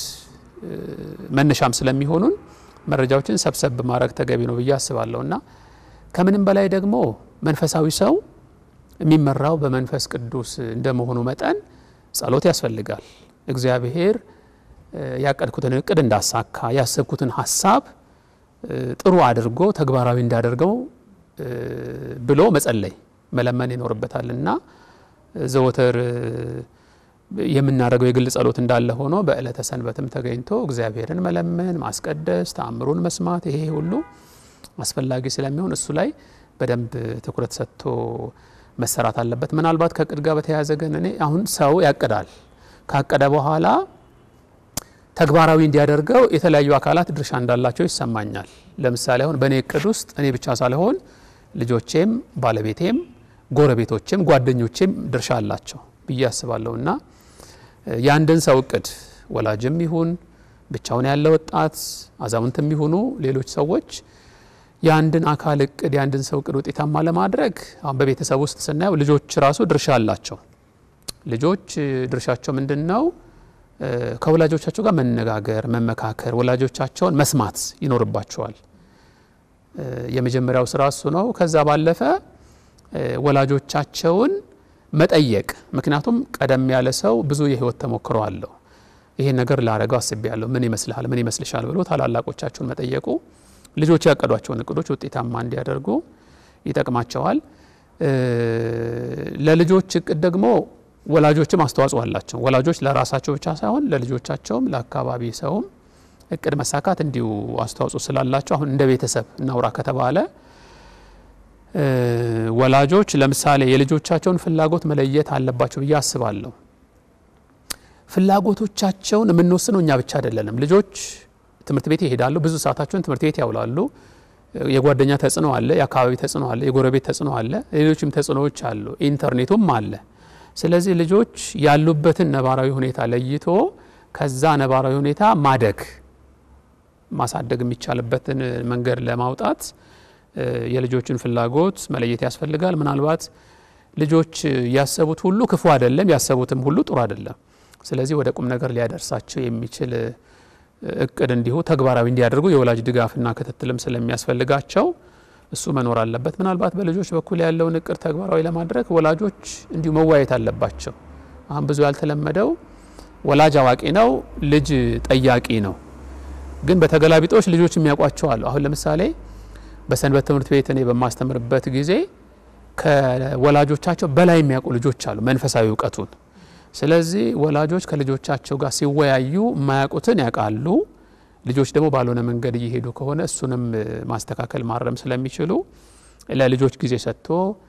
መነሻም ስለሚሆኑን መረጃዎችን ሰብሰብ ማድረግ ተገቢ ነው ብዬ አስባለሁ እና ከምንም በላይ ደግሞ መንፈሳዊ ሰው የሚመራው በመንፈስ ቅዱስ እንደመሆኑ መጠን ጸሎት ያስፈልጋል። እግዚአብሔር ያቀድኩትን እቅድ እንዳሳካ ያሰብኩትን ሀሳብ ጥሩ አድርጎ ተግባራዊ እንዳደርገው ብሎ መጸለይ መለመን ይኖርበታል እና ዘወትር የምናደርገው የግል ጸሎት እንዳለ ሆኖ በዕለተ ሰንበትም ተገኝቶ እግዚአብሔርን መለመን፣ ማስቀደስ፣ ተአምሩን መስማት ይሄ ሁሉ አስፈላጊ ስለሚሆን እሱ ላይ በደንብ ትኩረት ሰጥቶ መሰራት አለበት። ምናልባት ከእቅድ ጋር በተያያዘ ግን እኔ አሁን ሰው ያቅዳል ካቀደ በኋላ ተግባራዊ እንዲያደርገው የተለያዩ አካላት ድርሻ እንዳላቸው ይሰማኛል። ለምሳሌ አሁን በእኔ እቅድ ውስጥ እኔ ብቻ ሳልሆን ልጆቼም፣ ባለቤቴም፣ ጎረቤቶቼም ጓደኞቼም ድርሻ አላቸው ብዬ አስባለሁ እና የአንድን ሰው እቅድ ወላጅም ይሁን ብቻውን ያለ ወጣት አዛውንትም ይሁኑ ሌሎች ሰዎች የአንድን አካል እቅድ የአንድን ሰው እቅድ ውጤታማ ለማድረግ አሁን በቤተሰብ ውስጥ ስናየው ልጆች ራሱ ድርሻ አላቸው። ልጆች ድርሻቸው ምንድን ነው? ከወላጆቻቸው ጋር መነጋገር፣ መመካከር፣ ወላጆቻቸውን መስማት ይኖርባቸዋል። የመጀመሪያው ስራ እሱ ነው። ከዛ ባለፈ ወላጆቻቸውን መጠየቅ። ምክንያቱም ቀደም ያለ ሰው ብዙ የህይወት ተሞክሮ አለው። ይሄን ነገር ላረገው አስቤያለሁ፣ ምን ይመስልሃል፣ ምን ይመስልሻል ብሎ ታላላቆቻቸውን መጠየቁ ልጆች ያቀዷቸውን እቅዶች ውጤታማ እንዲያደርጉ ይጠቅማቸዋል። ለልጆች እቅድ ደግሞ ወላጆችም አስተዋጽኦ አላቸው። ወላጆች ለራሳቸው ብቻ ሳይሆን ለልጆቻቸውም ለአካባቢ ሰውም እቅድ መሳካት እንዲሁ አስተዋጽኦ ስላላቸው አሁን እንደ ቤተሰብ እናውራ ከተባለ ወላጆች ለምሳሌ የልጆቻቸውን ፍላጎት መለየት አለባቸው ብዬ አስባለሁ። ፍላጎቶቻቸውን የምንወስነው እኛ ብቻ አይደለንም። ልጆች ትምህርት ቤት ይሄዳሉ፣ ብዙ ሰዓታቸውን ትምህርት ቤት ያውላሉ። የጓደኛ ተጽዕኖ አለ፣ የአካባቢ ተጽዕኖ አለ፣ የጎረቤት ተጽዕኖ አለ፣ ሌሎችም ተጽዕኖዎች አሉ፣ ኢንተርኔቱም አለ። ስለዚህ ልጆች ያሉበትን ነባራዊ ሁኔታ ለይቶ ከዛ ነባራዊ ሁኔታ ማደግ ማሳደግ የሚቻልበትን መንገድ ለማውጣት የልጆችን ፍላጎት መለየት ያስፈልጋል። ምናልባት ልጆች ያሰቡት ሁሉ ክፉ አይደለም፣ ያሰቡትም ሁሉ ጥሩ አይደለም። ስለዚህ ወደ ቁም ነገር ሊያደርሳቸው የሚችል እቅድ እንዲሁ ተግባራዊ እንዲያደርጉ የወላጅ ድጋፍና ክትትልም ስለሚያስፈልጋቸው እሱ መኖር አለበት። ምናልባት በልጆች በኩል ያለውን እቅድ ተግባራዊ ለማድረግ ወላጆች እንዲሁ መዋየት አለባቸው። አሁን ብዙ ያልተለመደው ወላጅ አዋቂ ነው፣ ልጅ ጠያቂ ነው። ግን በተገላቢጦች ልጆች የሚያውቋቸው አሉ። አሁን ለምሳሌ በሰንበት ትምህርት ቤት እኔ በማስተምርበት ጊዜ ከወላጆቻቸው በላይ የሚያውቁ ልጆች አሉ መንፈሳዊ እውቀቱን። ስለዚህ ወላጆች ከልጆቻቸው ጋር ሲወያዩ የማያውቁትን ያውቃሉ። ልጆች ደግሞ ባልሆነ መንገድ እየሄዱ ከሆነ እሱንም ማስተካከል ማረም ስለሚችሉ ለልጆች ጊዜ ሰጥቶ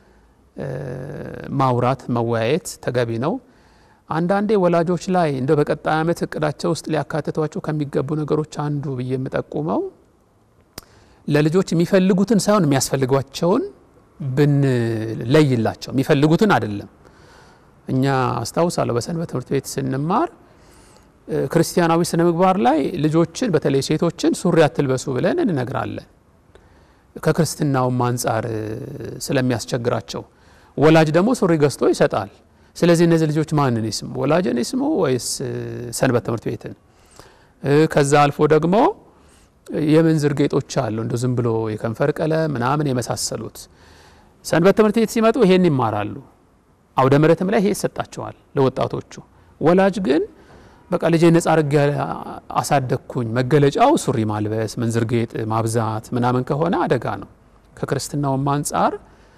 ማውራት መወያየት ተገቢ ነው። አንዳንዴ ወላጆች ላይ እንደ በቀጣይ ዓመት እቅዳቸው ውስጥ ሊያካትቷቸው ከሚገቡ ነገሮች አንዱ ብዬ የምጠቁመው ለልጆች የሚፈልጉትን ሳይሆን የሚያስፈልጓቸውን ብንለይላቸው፣ የሚፈልጉትን አይደለም። እኛ አስታውሳለሁ በሰንበት ትምህርት ቤት ስንማር ክርስቲያናዊ ስነ ምግባር ላይ ልጆችን በተለይ ሴቶችን ሱሪ አትልበሱ ብለን እንነግራለን። ከክርስትናውም አንጻር ስለሚያስቸግራቸው ወላጅ ደግሞ ሱሪ ገዝቶ ይሰጣል። ስለዚህ እነዚህ ልጆች ማንን ይስሙ? ወላጅን ይስሙ ወይስ ሰንበት ትምህርት ቤትን? ከዛ አልፎ ደግሞ የምንዝር ጌጦች አሉ እንደ ዝም ብሎ የከንፈር ቀለም ምናምን የመሳሰሉት ሰንበት ትምህርት ቤት ሲመጡ ይሄን ይማራሉ። አውደ ምሕረትም ላይ ይሄ ይሰጣቸዋል ለወጣቶቹ። ወላጅ ግን በቃ ልጄ ነጻ አድርጌ አሳደግኩኝ፣ መገለጫው ሱሪ ማልበስ፣ ምንዝር ጌጥ ማብዛት ምናምን ከሆነ አደጋ ነው። ከክርስትናውም አንጻር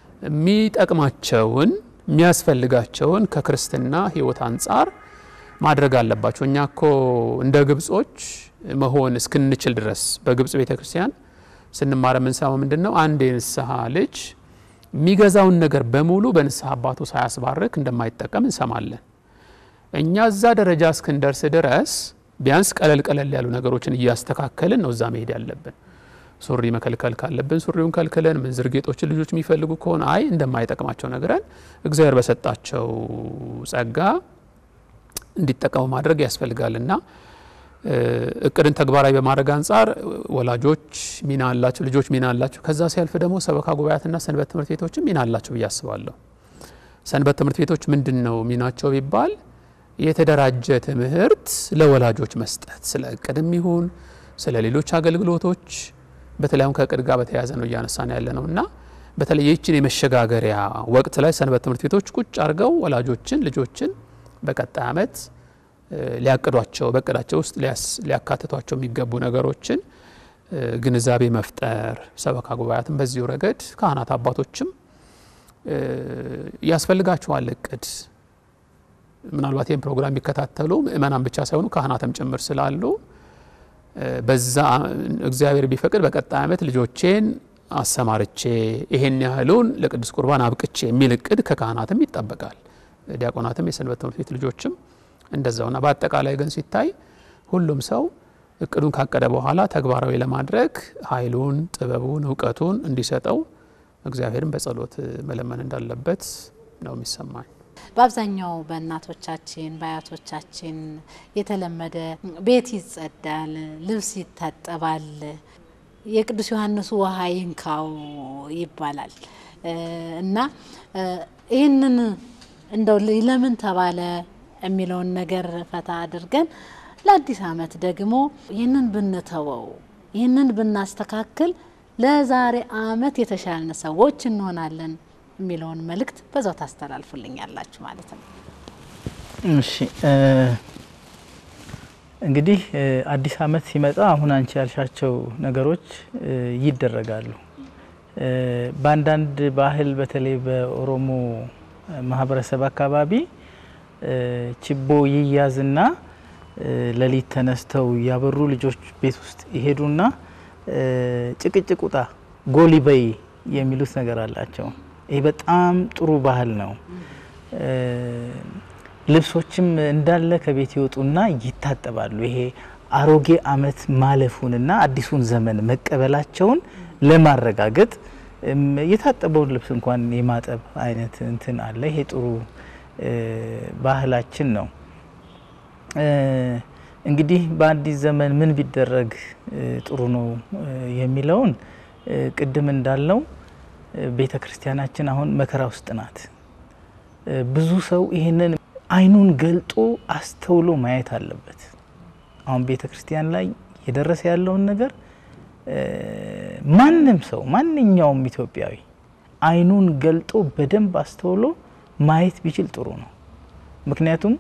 የሚጠቅማቸውን የሚያስፈልጋቸውን ከክርስትና ሕይወት አንጻር ማድረግ አለባቸው። እኛ እኮ እንደ ግብጾች መሆን እስክንችል ድረስ በግብጽ ቤተ ክርስቲያን ስንማር የምንሰማው ምንድን ነው? አንድ የንስሐ ልጅ የሚገዛውን ነገር በሙሉ በንስሐ አባቱ ሳያስባርክ እንደማይጠቀም እንሰማለን። እኛ እዛ ደረጃ እስክንደርስ ድረስ ቢያንስ ቀለል ቀለል ያሉ ነገሮችን እያስተካከልን ነው እዛ መሄድ ያለብን። ሱሪ መከልከል ካለብን ሱሪውን ከልክለን፣ ምንዝር ጌጦችን ልጆች የሚፈልጉ ከሆነ አይ እንደማይጠቅማቸው ነግረን እግዚአብሔር በሰጣቸው ጸጋ እንዲጠቀሙ ማድረግ ያስፈልጋል እና እቅድን ተግባራዊ በማድረግ አንጻር ወላጆች ሚና አላቸው፣ ልጆች ሚና አላቸው። ከዛ ሲያልፍ ደግሞ ሰበካ ጉባኤያትና ሰንበት ትምህርት ቤቶችም ሚና አላቸው ብዬ አስባለሁ። ሰንበት ትምህርት ቤቶች ምንድን ነው ሚናቸው ቢባል የተደራጀ ትምህርት ለወላጆች መስጠት ስለ እቅድም ይሁን ስለ ሌሎች አገልግሎቶች በተለይ አሁን ከእቅድ ጋር በተያያዘ ነው እያነሳን ያለ ነው እና በተለይ ይህችን የመሸጋገሪያ ወቅት ላይ ሰንበት ትምህርት ቤቶች ቁጭ አድርገው ወላጆችን ልጆችን በቀጣይ ዓመት ሊያቅዷቸው በእቅዳቸው ውስጥ ሊያካትቷቸው የሚገቡ ነገሮችን ግንዛቤ መፍጠር፣ ሰበካ ጉባኤያትም በዚሁ ረገድ ካህናት አባቶችም ያስፈልጋቸዋል እቅድ ምናልባት ይህን ፕሮግራም የሚከታተሉ ምእመናን ብቻ ሳይሆኑ ካህናትም ጭምር ስላሉ በዛ እግዚአብሔር ቢፈቅድ በቀጣይ ዓመት ልጆቼን አሰማርቼ ይሄን ያህሉን ለቅዱስ ቁርባን አብቅቼ የሚል እቅድ ከካህናትም ይጠበቃል። ዲያቆናትም የሰንበት ትምህርት ቤት ልጆችም እንደዛውና በአጠቃላይ ግን ሲታይ ሁሉም ሰው እቅዱን ካቀደ በኋላ ተግባራዊ ለማድረግ ኃይሉን፣ ጥበቡን፣ እውቀቱን እንዲሰጠው እግዚአብሔርን በጸሎት መለመን እንዳለበት ነው የሚሰማኝ። በአብዛኛው በእናቶቻችን በአያቶቻችን የተለመደ ቤት ይጸዳል፣ ልብስ ይታጠባል፣ የቅዱስ ዮሐንሱ ውሃ ይንካው ይባላል እና ይህንን እንደው ለምን ተባለ የሚለውን ነገር ፈታ አድርገን ለአዲስ ዓመት ደግሞ ይህንን ብንተወው ይህንን ብናስተካክል ለዛሬ ዓመት የተሻልን ሰዎች እንሆናለን የሚለውን መልእክት በዛው ታስተላልፉልኛላችሁ ማለት ነው። እሺ እንግዲህ አዲስ ዓመት ሲመጣ አሁን አንቺ ያልሻቸው ነገሮች ይደረጋሉ። በአንዳንድ ባህል በተለይ በኦሮሞ ማህበረሰብ አካባቢ ችቦ ይያዝና ሌሊት ተነስተው ያበሩ ልጆች ቤት ውስጥ ይሄዱና ጭቅጭቅ ውጣ ጎሊ በይ የሚሉት ነገር አላቸው። ይህ በጣም ጥሩ ባህል ነው። ልብሶችም እንዳለ ከቤት ይወጡና ይታጠባሉ። ይሄ አሮጌ ዓመት ማለፉንና አዲሱን ዘመን መቀበላቸውን ለማረጋገጥ የታጠበውን ልብስ እንኳን የማጠብ አይነት እንትን አለ። ይሄ ጥሩ ባህላችን ነው። እንግዲህ በአዲስ ዘመን ምን ቢደረግ ጥሩ ነው የሚለውን ቅድም እንዳልነው ቤተ ክርስቲያናችን አሁን መከራ ውስጥ ናት። ብዙ ሰው ይህንን አይኑን ገልጦ አስተውሎ ማየት አለበት። አሁን ቤተ ክርስቲያን ላይ የደረሰ ያለውን ነገር ማንም ሰው ማንኛውም ኢትዮጵያዊ አይኑን ገልጦ በደንብ አስተውሎ ማየት ቢችል ጥሩ ነው። ምክንያቱም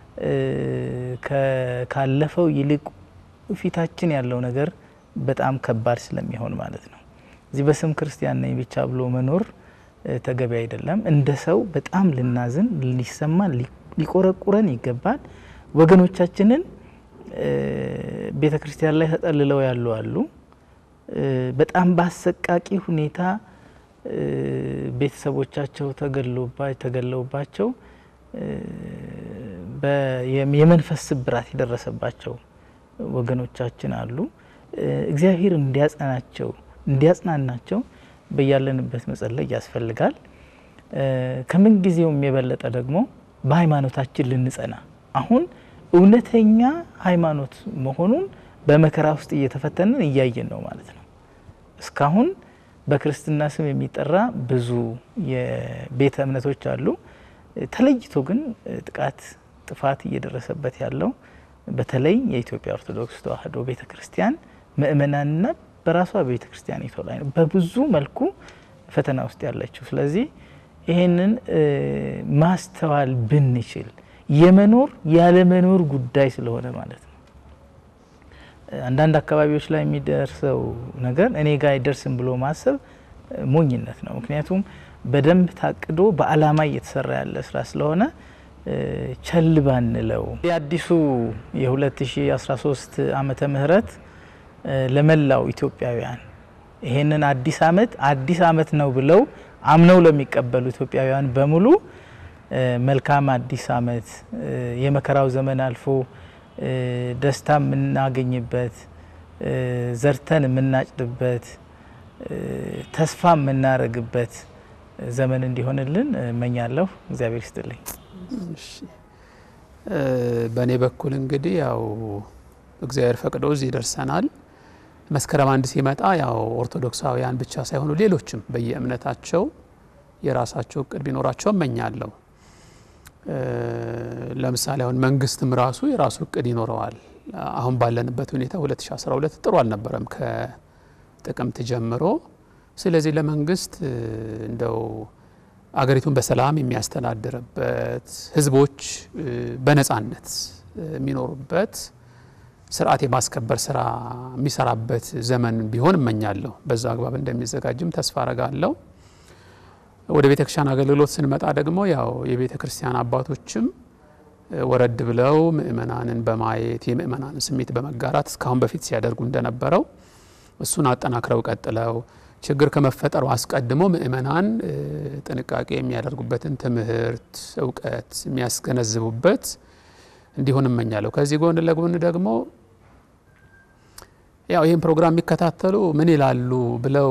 ካለፈው ይልቅ ፊታችን ያለው ነገር በጣም ከባድ ስለሚሆን ማለት ነው። እዚህ በስም ክርስቲያን ነኝ ብቻ ብሎ መኖር ተገቢ አይደለም። እንደ ሰው በጣም ልናዝን፣ ሊሰማን፣ ሊቆረቁረን ይገባል። ወገኖቻችንን ቤተ ክርስቲያን ላይ ተጠልለው ያሉ አሉ። በጣም በአሰቃቂ ሁኔታ ቤተሰቦቻቸው ተገለውባቸው የመንፈስ ስብራት የደረሰባቸው ወገኖቻችን አሉ። እግዚአብሔር እንዲያጸናቸው እንዲያጽናናቸው በያለንበት መጸለይ ያስፈልጋል። ከምን ጊዜውም የበለጠ ደግሞ በሃይማኖታችን ልንጸና አሁን እውነተኛ ሃይማኖት መሆኑን በመከራ ውስጥ እየተፈተንን እያየን ነው ማለት ነው። እስካሁን በክርስትና ስም የሚጠራ ብዙ የቤተ እምነቶች አሉ። ተለይቶ ግን ጥቃት፣ ጥፋት እየደረሰበት ያለው በተለይ የኢትዮጵያ ኦርቶዶክስ ተዋሕዶ ቤተ ክርስቲያን ምእመናንና በራሷ ቤተ ክርስቲያኒቷ ላይ ነው በብዙ መልኩ ፈተና ውስጥ ያለችው። ስለዚህ ይህንን ማስተዋል ብንችል የመኖር ያለመኖር ጉዳይ ስለሆነ ማለት ነው። አንዳንድ አካባቢዎች ላይ የሚደርሰው ነገር እኔ ጋር አይደርስም ብሎ ማሰብ ሞኝነት ነው። ምክንያቱም በደንብ ታቅዶ በዓላማ እየተሰራ ያለ ስራ ስለሆነ ቸል ባንለው። የአዲሱ የ2013 ዓመተ ምህረት ለመላው ኢትዮጵያውያን ይሄንን አዲስ አመት አዲስ አመት ነው ብለው አምነው ለሚቀበሉ ኢትዮጵያውያን በሙሉ መልካም አዲስ አመት የመከራው ዘመን አልፎ ደስታ የምናገኝበት ዘርተን የምናጭድበት ተስፋ የምናረግበት ዘመን እንዲሆንልን እመኛለሁ። እግዚአብሔር ይስጥልኝ። በእኔ በኩል እንግዲህ ያው እግዚአብሔር ፈቅዶ እዚህ ደርሰናል። መስከረም አንድ ሲመጣ ያው ኦርቶዶክሳውያን ብቻ ሳይሆኑ ሌሎችም በየእምነታቸው የራሳቸው እቅድ ቢኖራቸው እመኛለሁ። ለምሳሌ አሁን መንግስትም ራሱ የራሱ እቅድ ይኖረዋል። አሁን ባለንበት ሁኔታ 2012 ጥሩ አልነበረም ከጥቅምት ጀምሮ። ስለዚህ ለመንግስት እንደው አገሪቱን በሰላም የሚያስተዳድርበት ህዝቦች በነጻነት የሚኖሩበት ስርዓት የማስከበር ስራ የሚሰራበት ዘመን ቢሆን እመኛለሁ። በዛ አግባብ እንደሚዘጋጅም ተስፋ አረጋለሁ። ወደ ቤተ ክርስቲያን አገልግሎት ስንመጣ ደግሞ ያው የቤተ ክርስቲያን አባቶችም ወረድ ብለው ምእመናንን በማየት የምእመናንን ስሜት በመጋራት እስካሁን በፊት ሲያደርጉ እንደነበረው እሱን አጠናክረው ቀጥለው ችግር ከመፈጠሩ አስቀድሞ ምእመናን ጥንቃቄ የሚያደርጉበትን ትምህርት፣ እውቀት የሚያስገነዝቡበት እንዲሆን እመኛለሁ። ከዚህ ጎን ለጎን ደግሞ ያው ይህን ፕሮግራም የሚከታተሉ ምን ይላሉ ብለው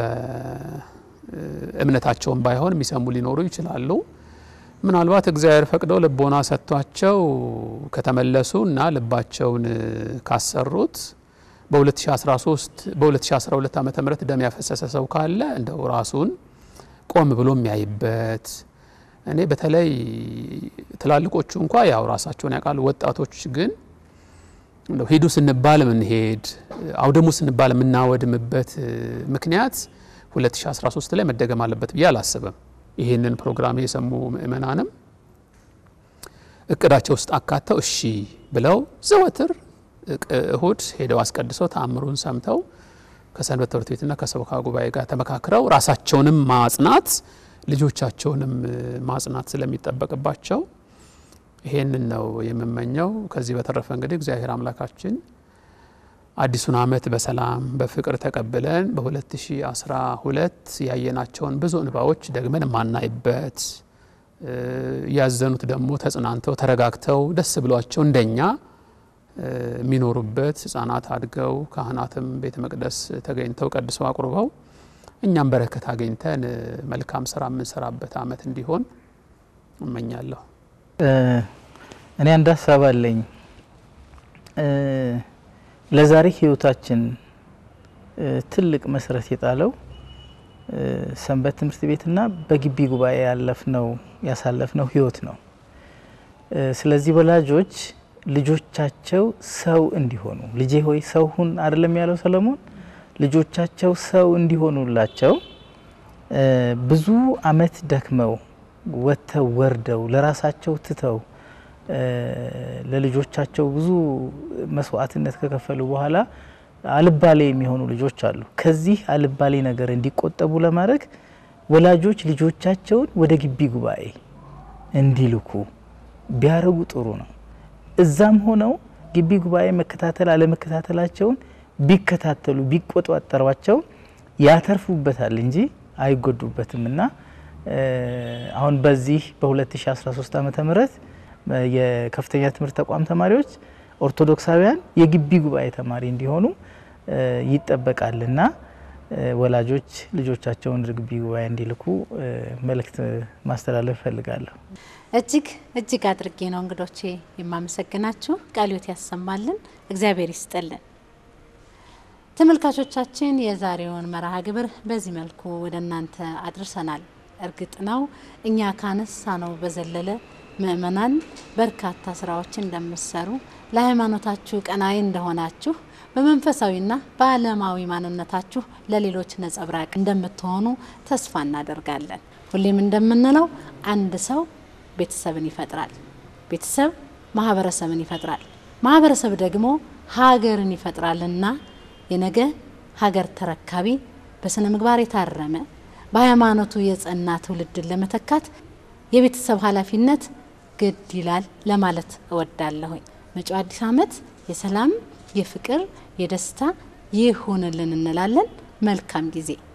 በእምነታቸውን ባይሆን የሚሰሙ ሊኖሩ ይችላሉ። ምናልባት እግዚአብሔር ፈቅደው ልቦና ሰጥቷቸው ከተመለሱ እና ልባቸውን ካሰሩት በ2013 በ2012 ዓመተ ምህረት ደም ያፈሰሰ ሰው ካለ እንደው ራሱን ቆም ብሎ የሚያይበት እኔ በተለይ ትላልቆቹ እንኳ ያው ራሳቸውን ያውቃሉ። ወጣቶች ግን እንደው ሂዱ ስንባል የምንሄድ አውደሙ ስንባል የምናወድምበት ምክንያት 2013 ላይ መደገም አለበት ብዬ አላስብም። ይህንን ፕሮግራም የሰሙ ምእመናንም እቅዳቸው ውስጥ አካተው እሺ ብለው ዘወትር እሁድ ሄደው አስቀድሰው ተአምሩን ሰምተው ከሰንበት ትምህርት ቤትና ከሰበካ ጉባኤ ጋር ተመካክረው ራሳቸውንም ማጽናት ልጆቻቸውንም ማጽናት ስለሚጠበቅባቸው ይሄንን ነው የምመኘው። ከዚህ በተረፈ እንግዲህ እግዚአብሔር አምላካችን አዲሱን ዓመት በሰላም በፍቅር ተቀብለን በ2012 ያየናቸውን ብዙ እንባዎች ደግመን የማናይበት ያዘኑት ደግሞ ተጽናንተው ተረጋግተው ደስ ብሏቸው እንደኛ የሚኖሩበት ህጻናት አድገው ካህናትም ቤተ መቅደስ ተገኝተው ቀድሰው አቁርበው እኛም በረከት አገኝተን መልካም ስራ የምንሰራበት ዓመት እንዲሆን እመኛለሁ። እኔ አንድ ሀሳብ አለኝ። ለዛሬ ህይወታችን ትልቅ መሰረት የጣለው ሰንበት ትምህርት ቤትና በግቢ ጉባኤ ያለፍነው ያሳለፍነው ህይወት ነው። ስለዚህ ወላጆች ልጆቻቸው ሰው እንዲሆኑ ልጄ ሆይ ሰው ሁን አይደለም ያለው ሰለሞን። ልጆቻቸው ሰው እንዲሆኑላቸው ብዙ አመት ደክመው ወጥተው ወርደው ለራሳቸው ትተው ለልጆቻቸው ብዙ መስዋዕትነት ከከፈሉ በኋላ አልባሌ የሚሆኑ ልጆች አሉ። ከዚህ አልባሌ ነገር እንዲቆጠቡ ለማድረግ ወላጆች ልጆቻቸውን ወደ ግቢ ጉባኤ እንዲልኩ ቢያደርጉ ጥሩ ነው። እዛም ሆነው ግቢ ጉባኤ መከታተል አለመከታተላቸውን ቢከታተሉ ቢቆጣጠሯቸው ያተርፉበታል እንጂ አይጎዱበትም እና አሁን በዚህ በ2013 ዓመተ ምህረት የከፍተኛ ትምህርት ተቋም ተማሪዎች ኦርቶዶክሳውያን የግቢ ጉባኤ ተማሪ እንዲሆኑ ይጠበቃልና ወላጆች ልጆቻቸውን ወደ ግቢ ጉባኤ እንዲልኩ መልእክት ማስተላለፍ እፈልጋለሁ። እጅግ እጅግ አድርጌ ነው እንግዶቼ የማመሰግናችሁ። ቃልዮት ያሰማልን፣ እግዚአብሔር ይስጥልን። ተመልካቾቻችን የዛሬውን መርሃ ግብር በዚህ መልኩ ወደ እናንተ አድርሰናል። እርግጥ ነው እኛ ካነሳ ነው በዘለለ ምእመናን በርካታ ስራዎችን እንደምትሰሩ ለሃይማኖታችሁ ቀናይ እንደሆናችሁ በመንፈሳዊና በዓለማዊ ማንነታችሁ ለሌሎች ነጸብራቅ እንደምትሆኑ ተስፋ እናደርጋለን። ሁሌም እንደምንለው አንድ ሰው ቤተሰብን ይፈጥራል፣ ቤተሰብ ማህበረሰብን ይፈጥራል፣ ማህበረሰብ ደግሞ ሀገርን ይፈጥራልና የነገ ሀገር ተረካቢ በስነ ምግባር የታረመ በሃይማኖቱ የጸና ትውልድን ለመተካት የቤተሰብ ኃላፊነት ግድ ይላል ለማለት እወዳለሁኝ። መጪው አዲስ ዓመት የሰላም፣ የፍቅር፣ የደስታ ይሁንልን እንላለን። መልካም ጊዜ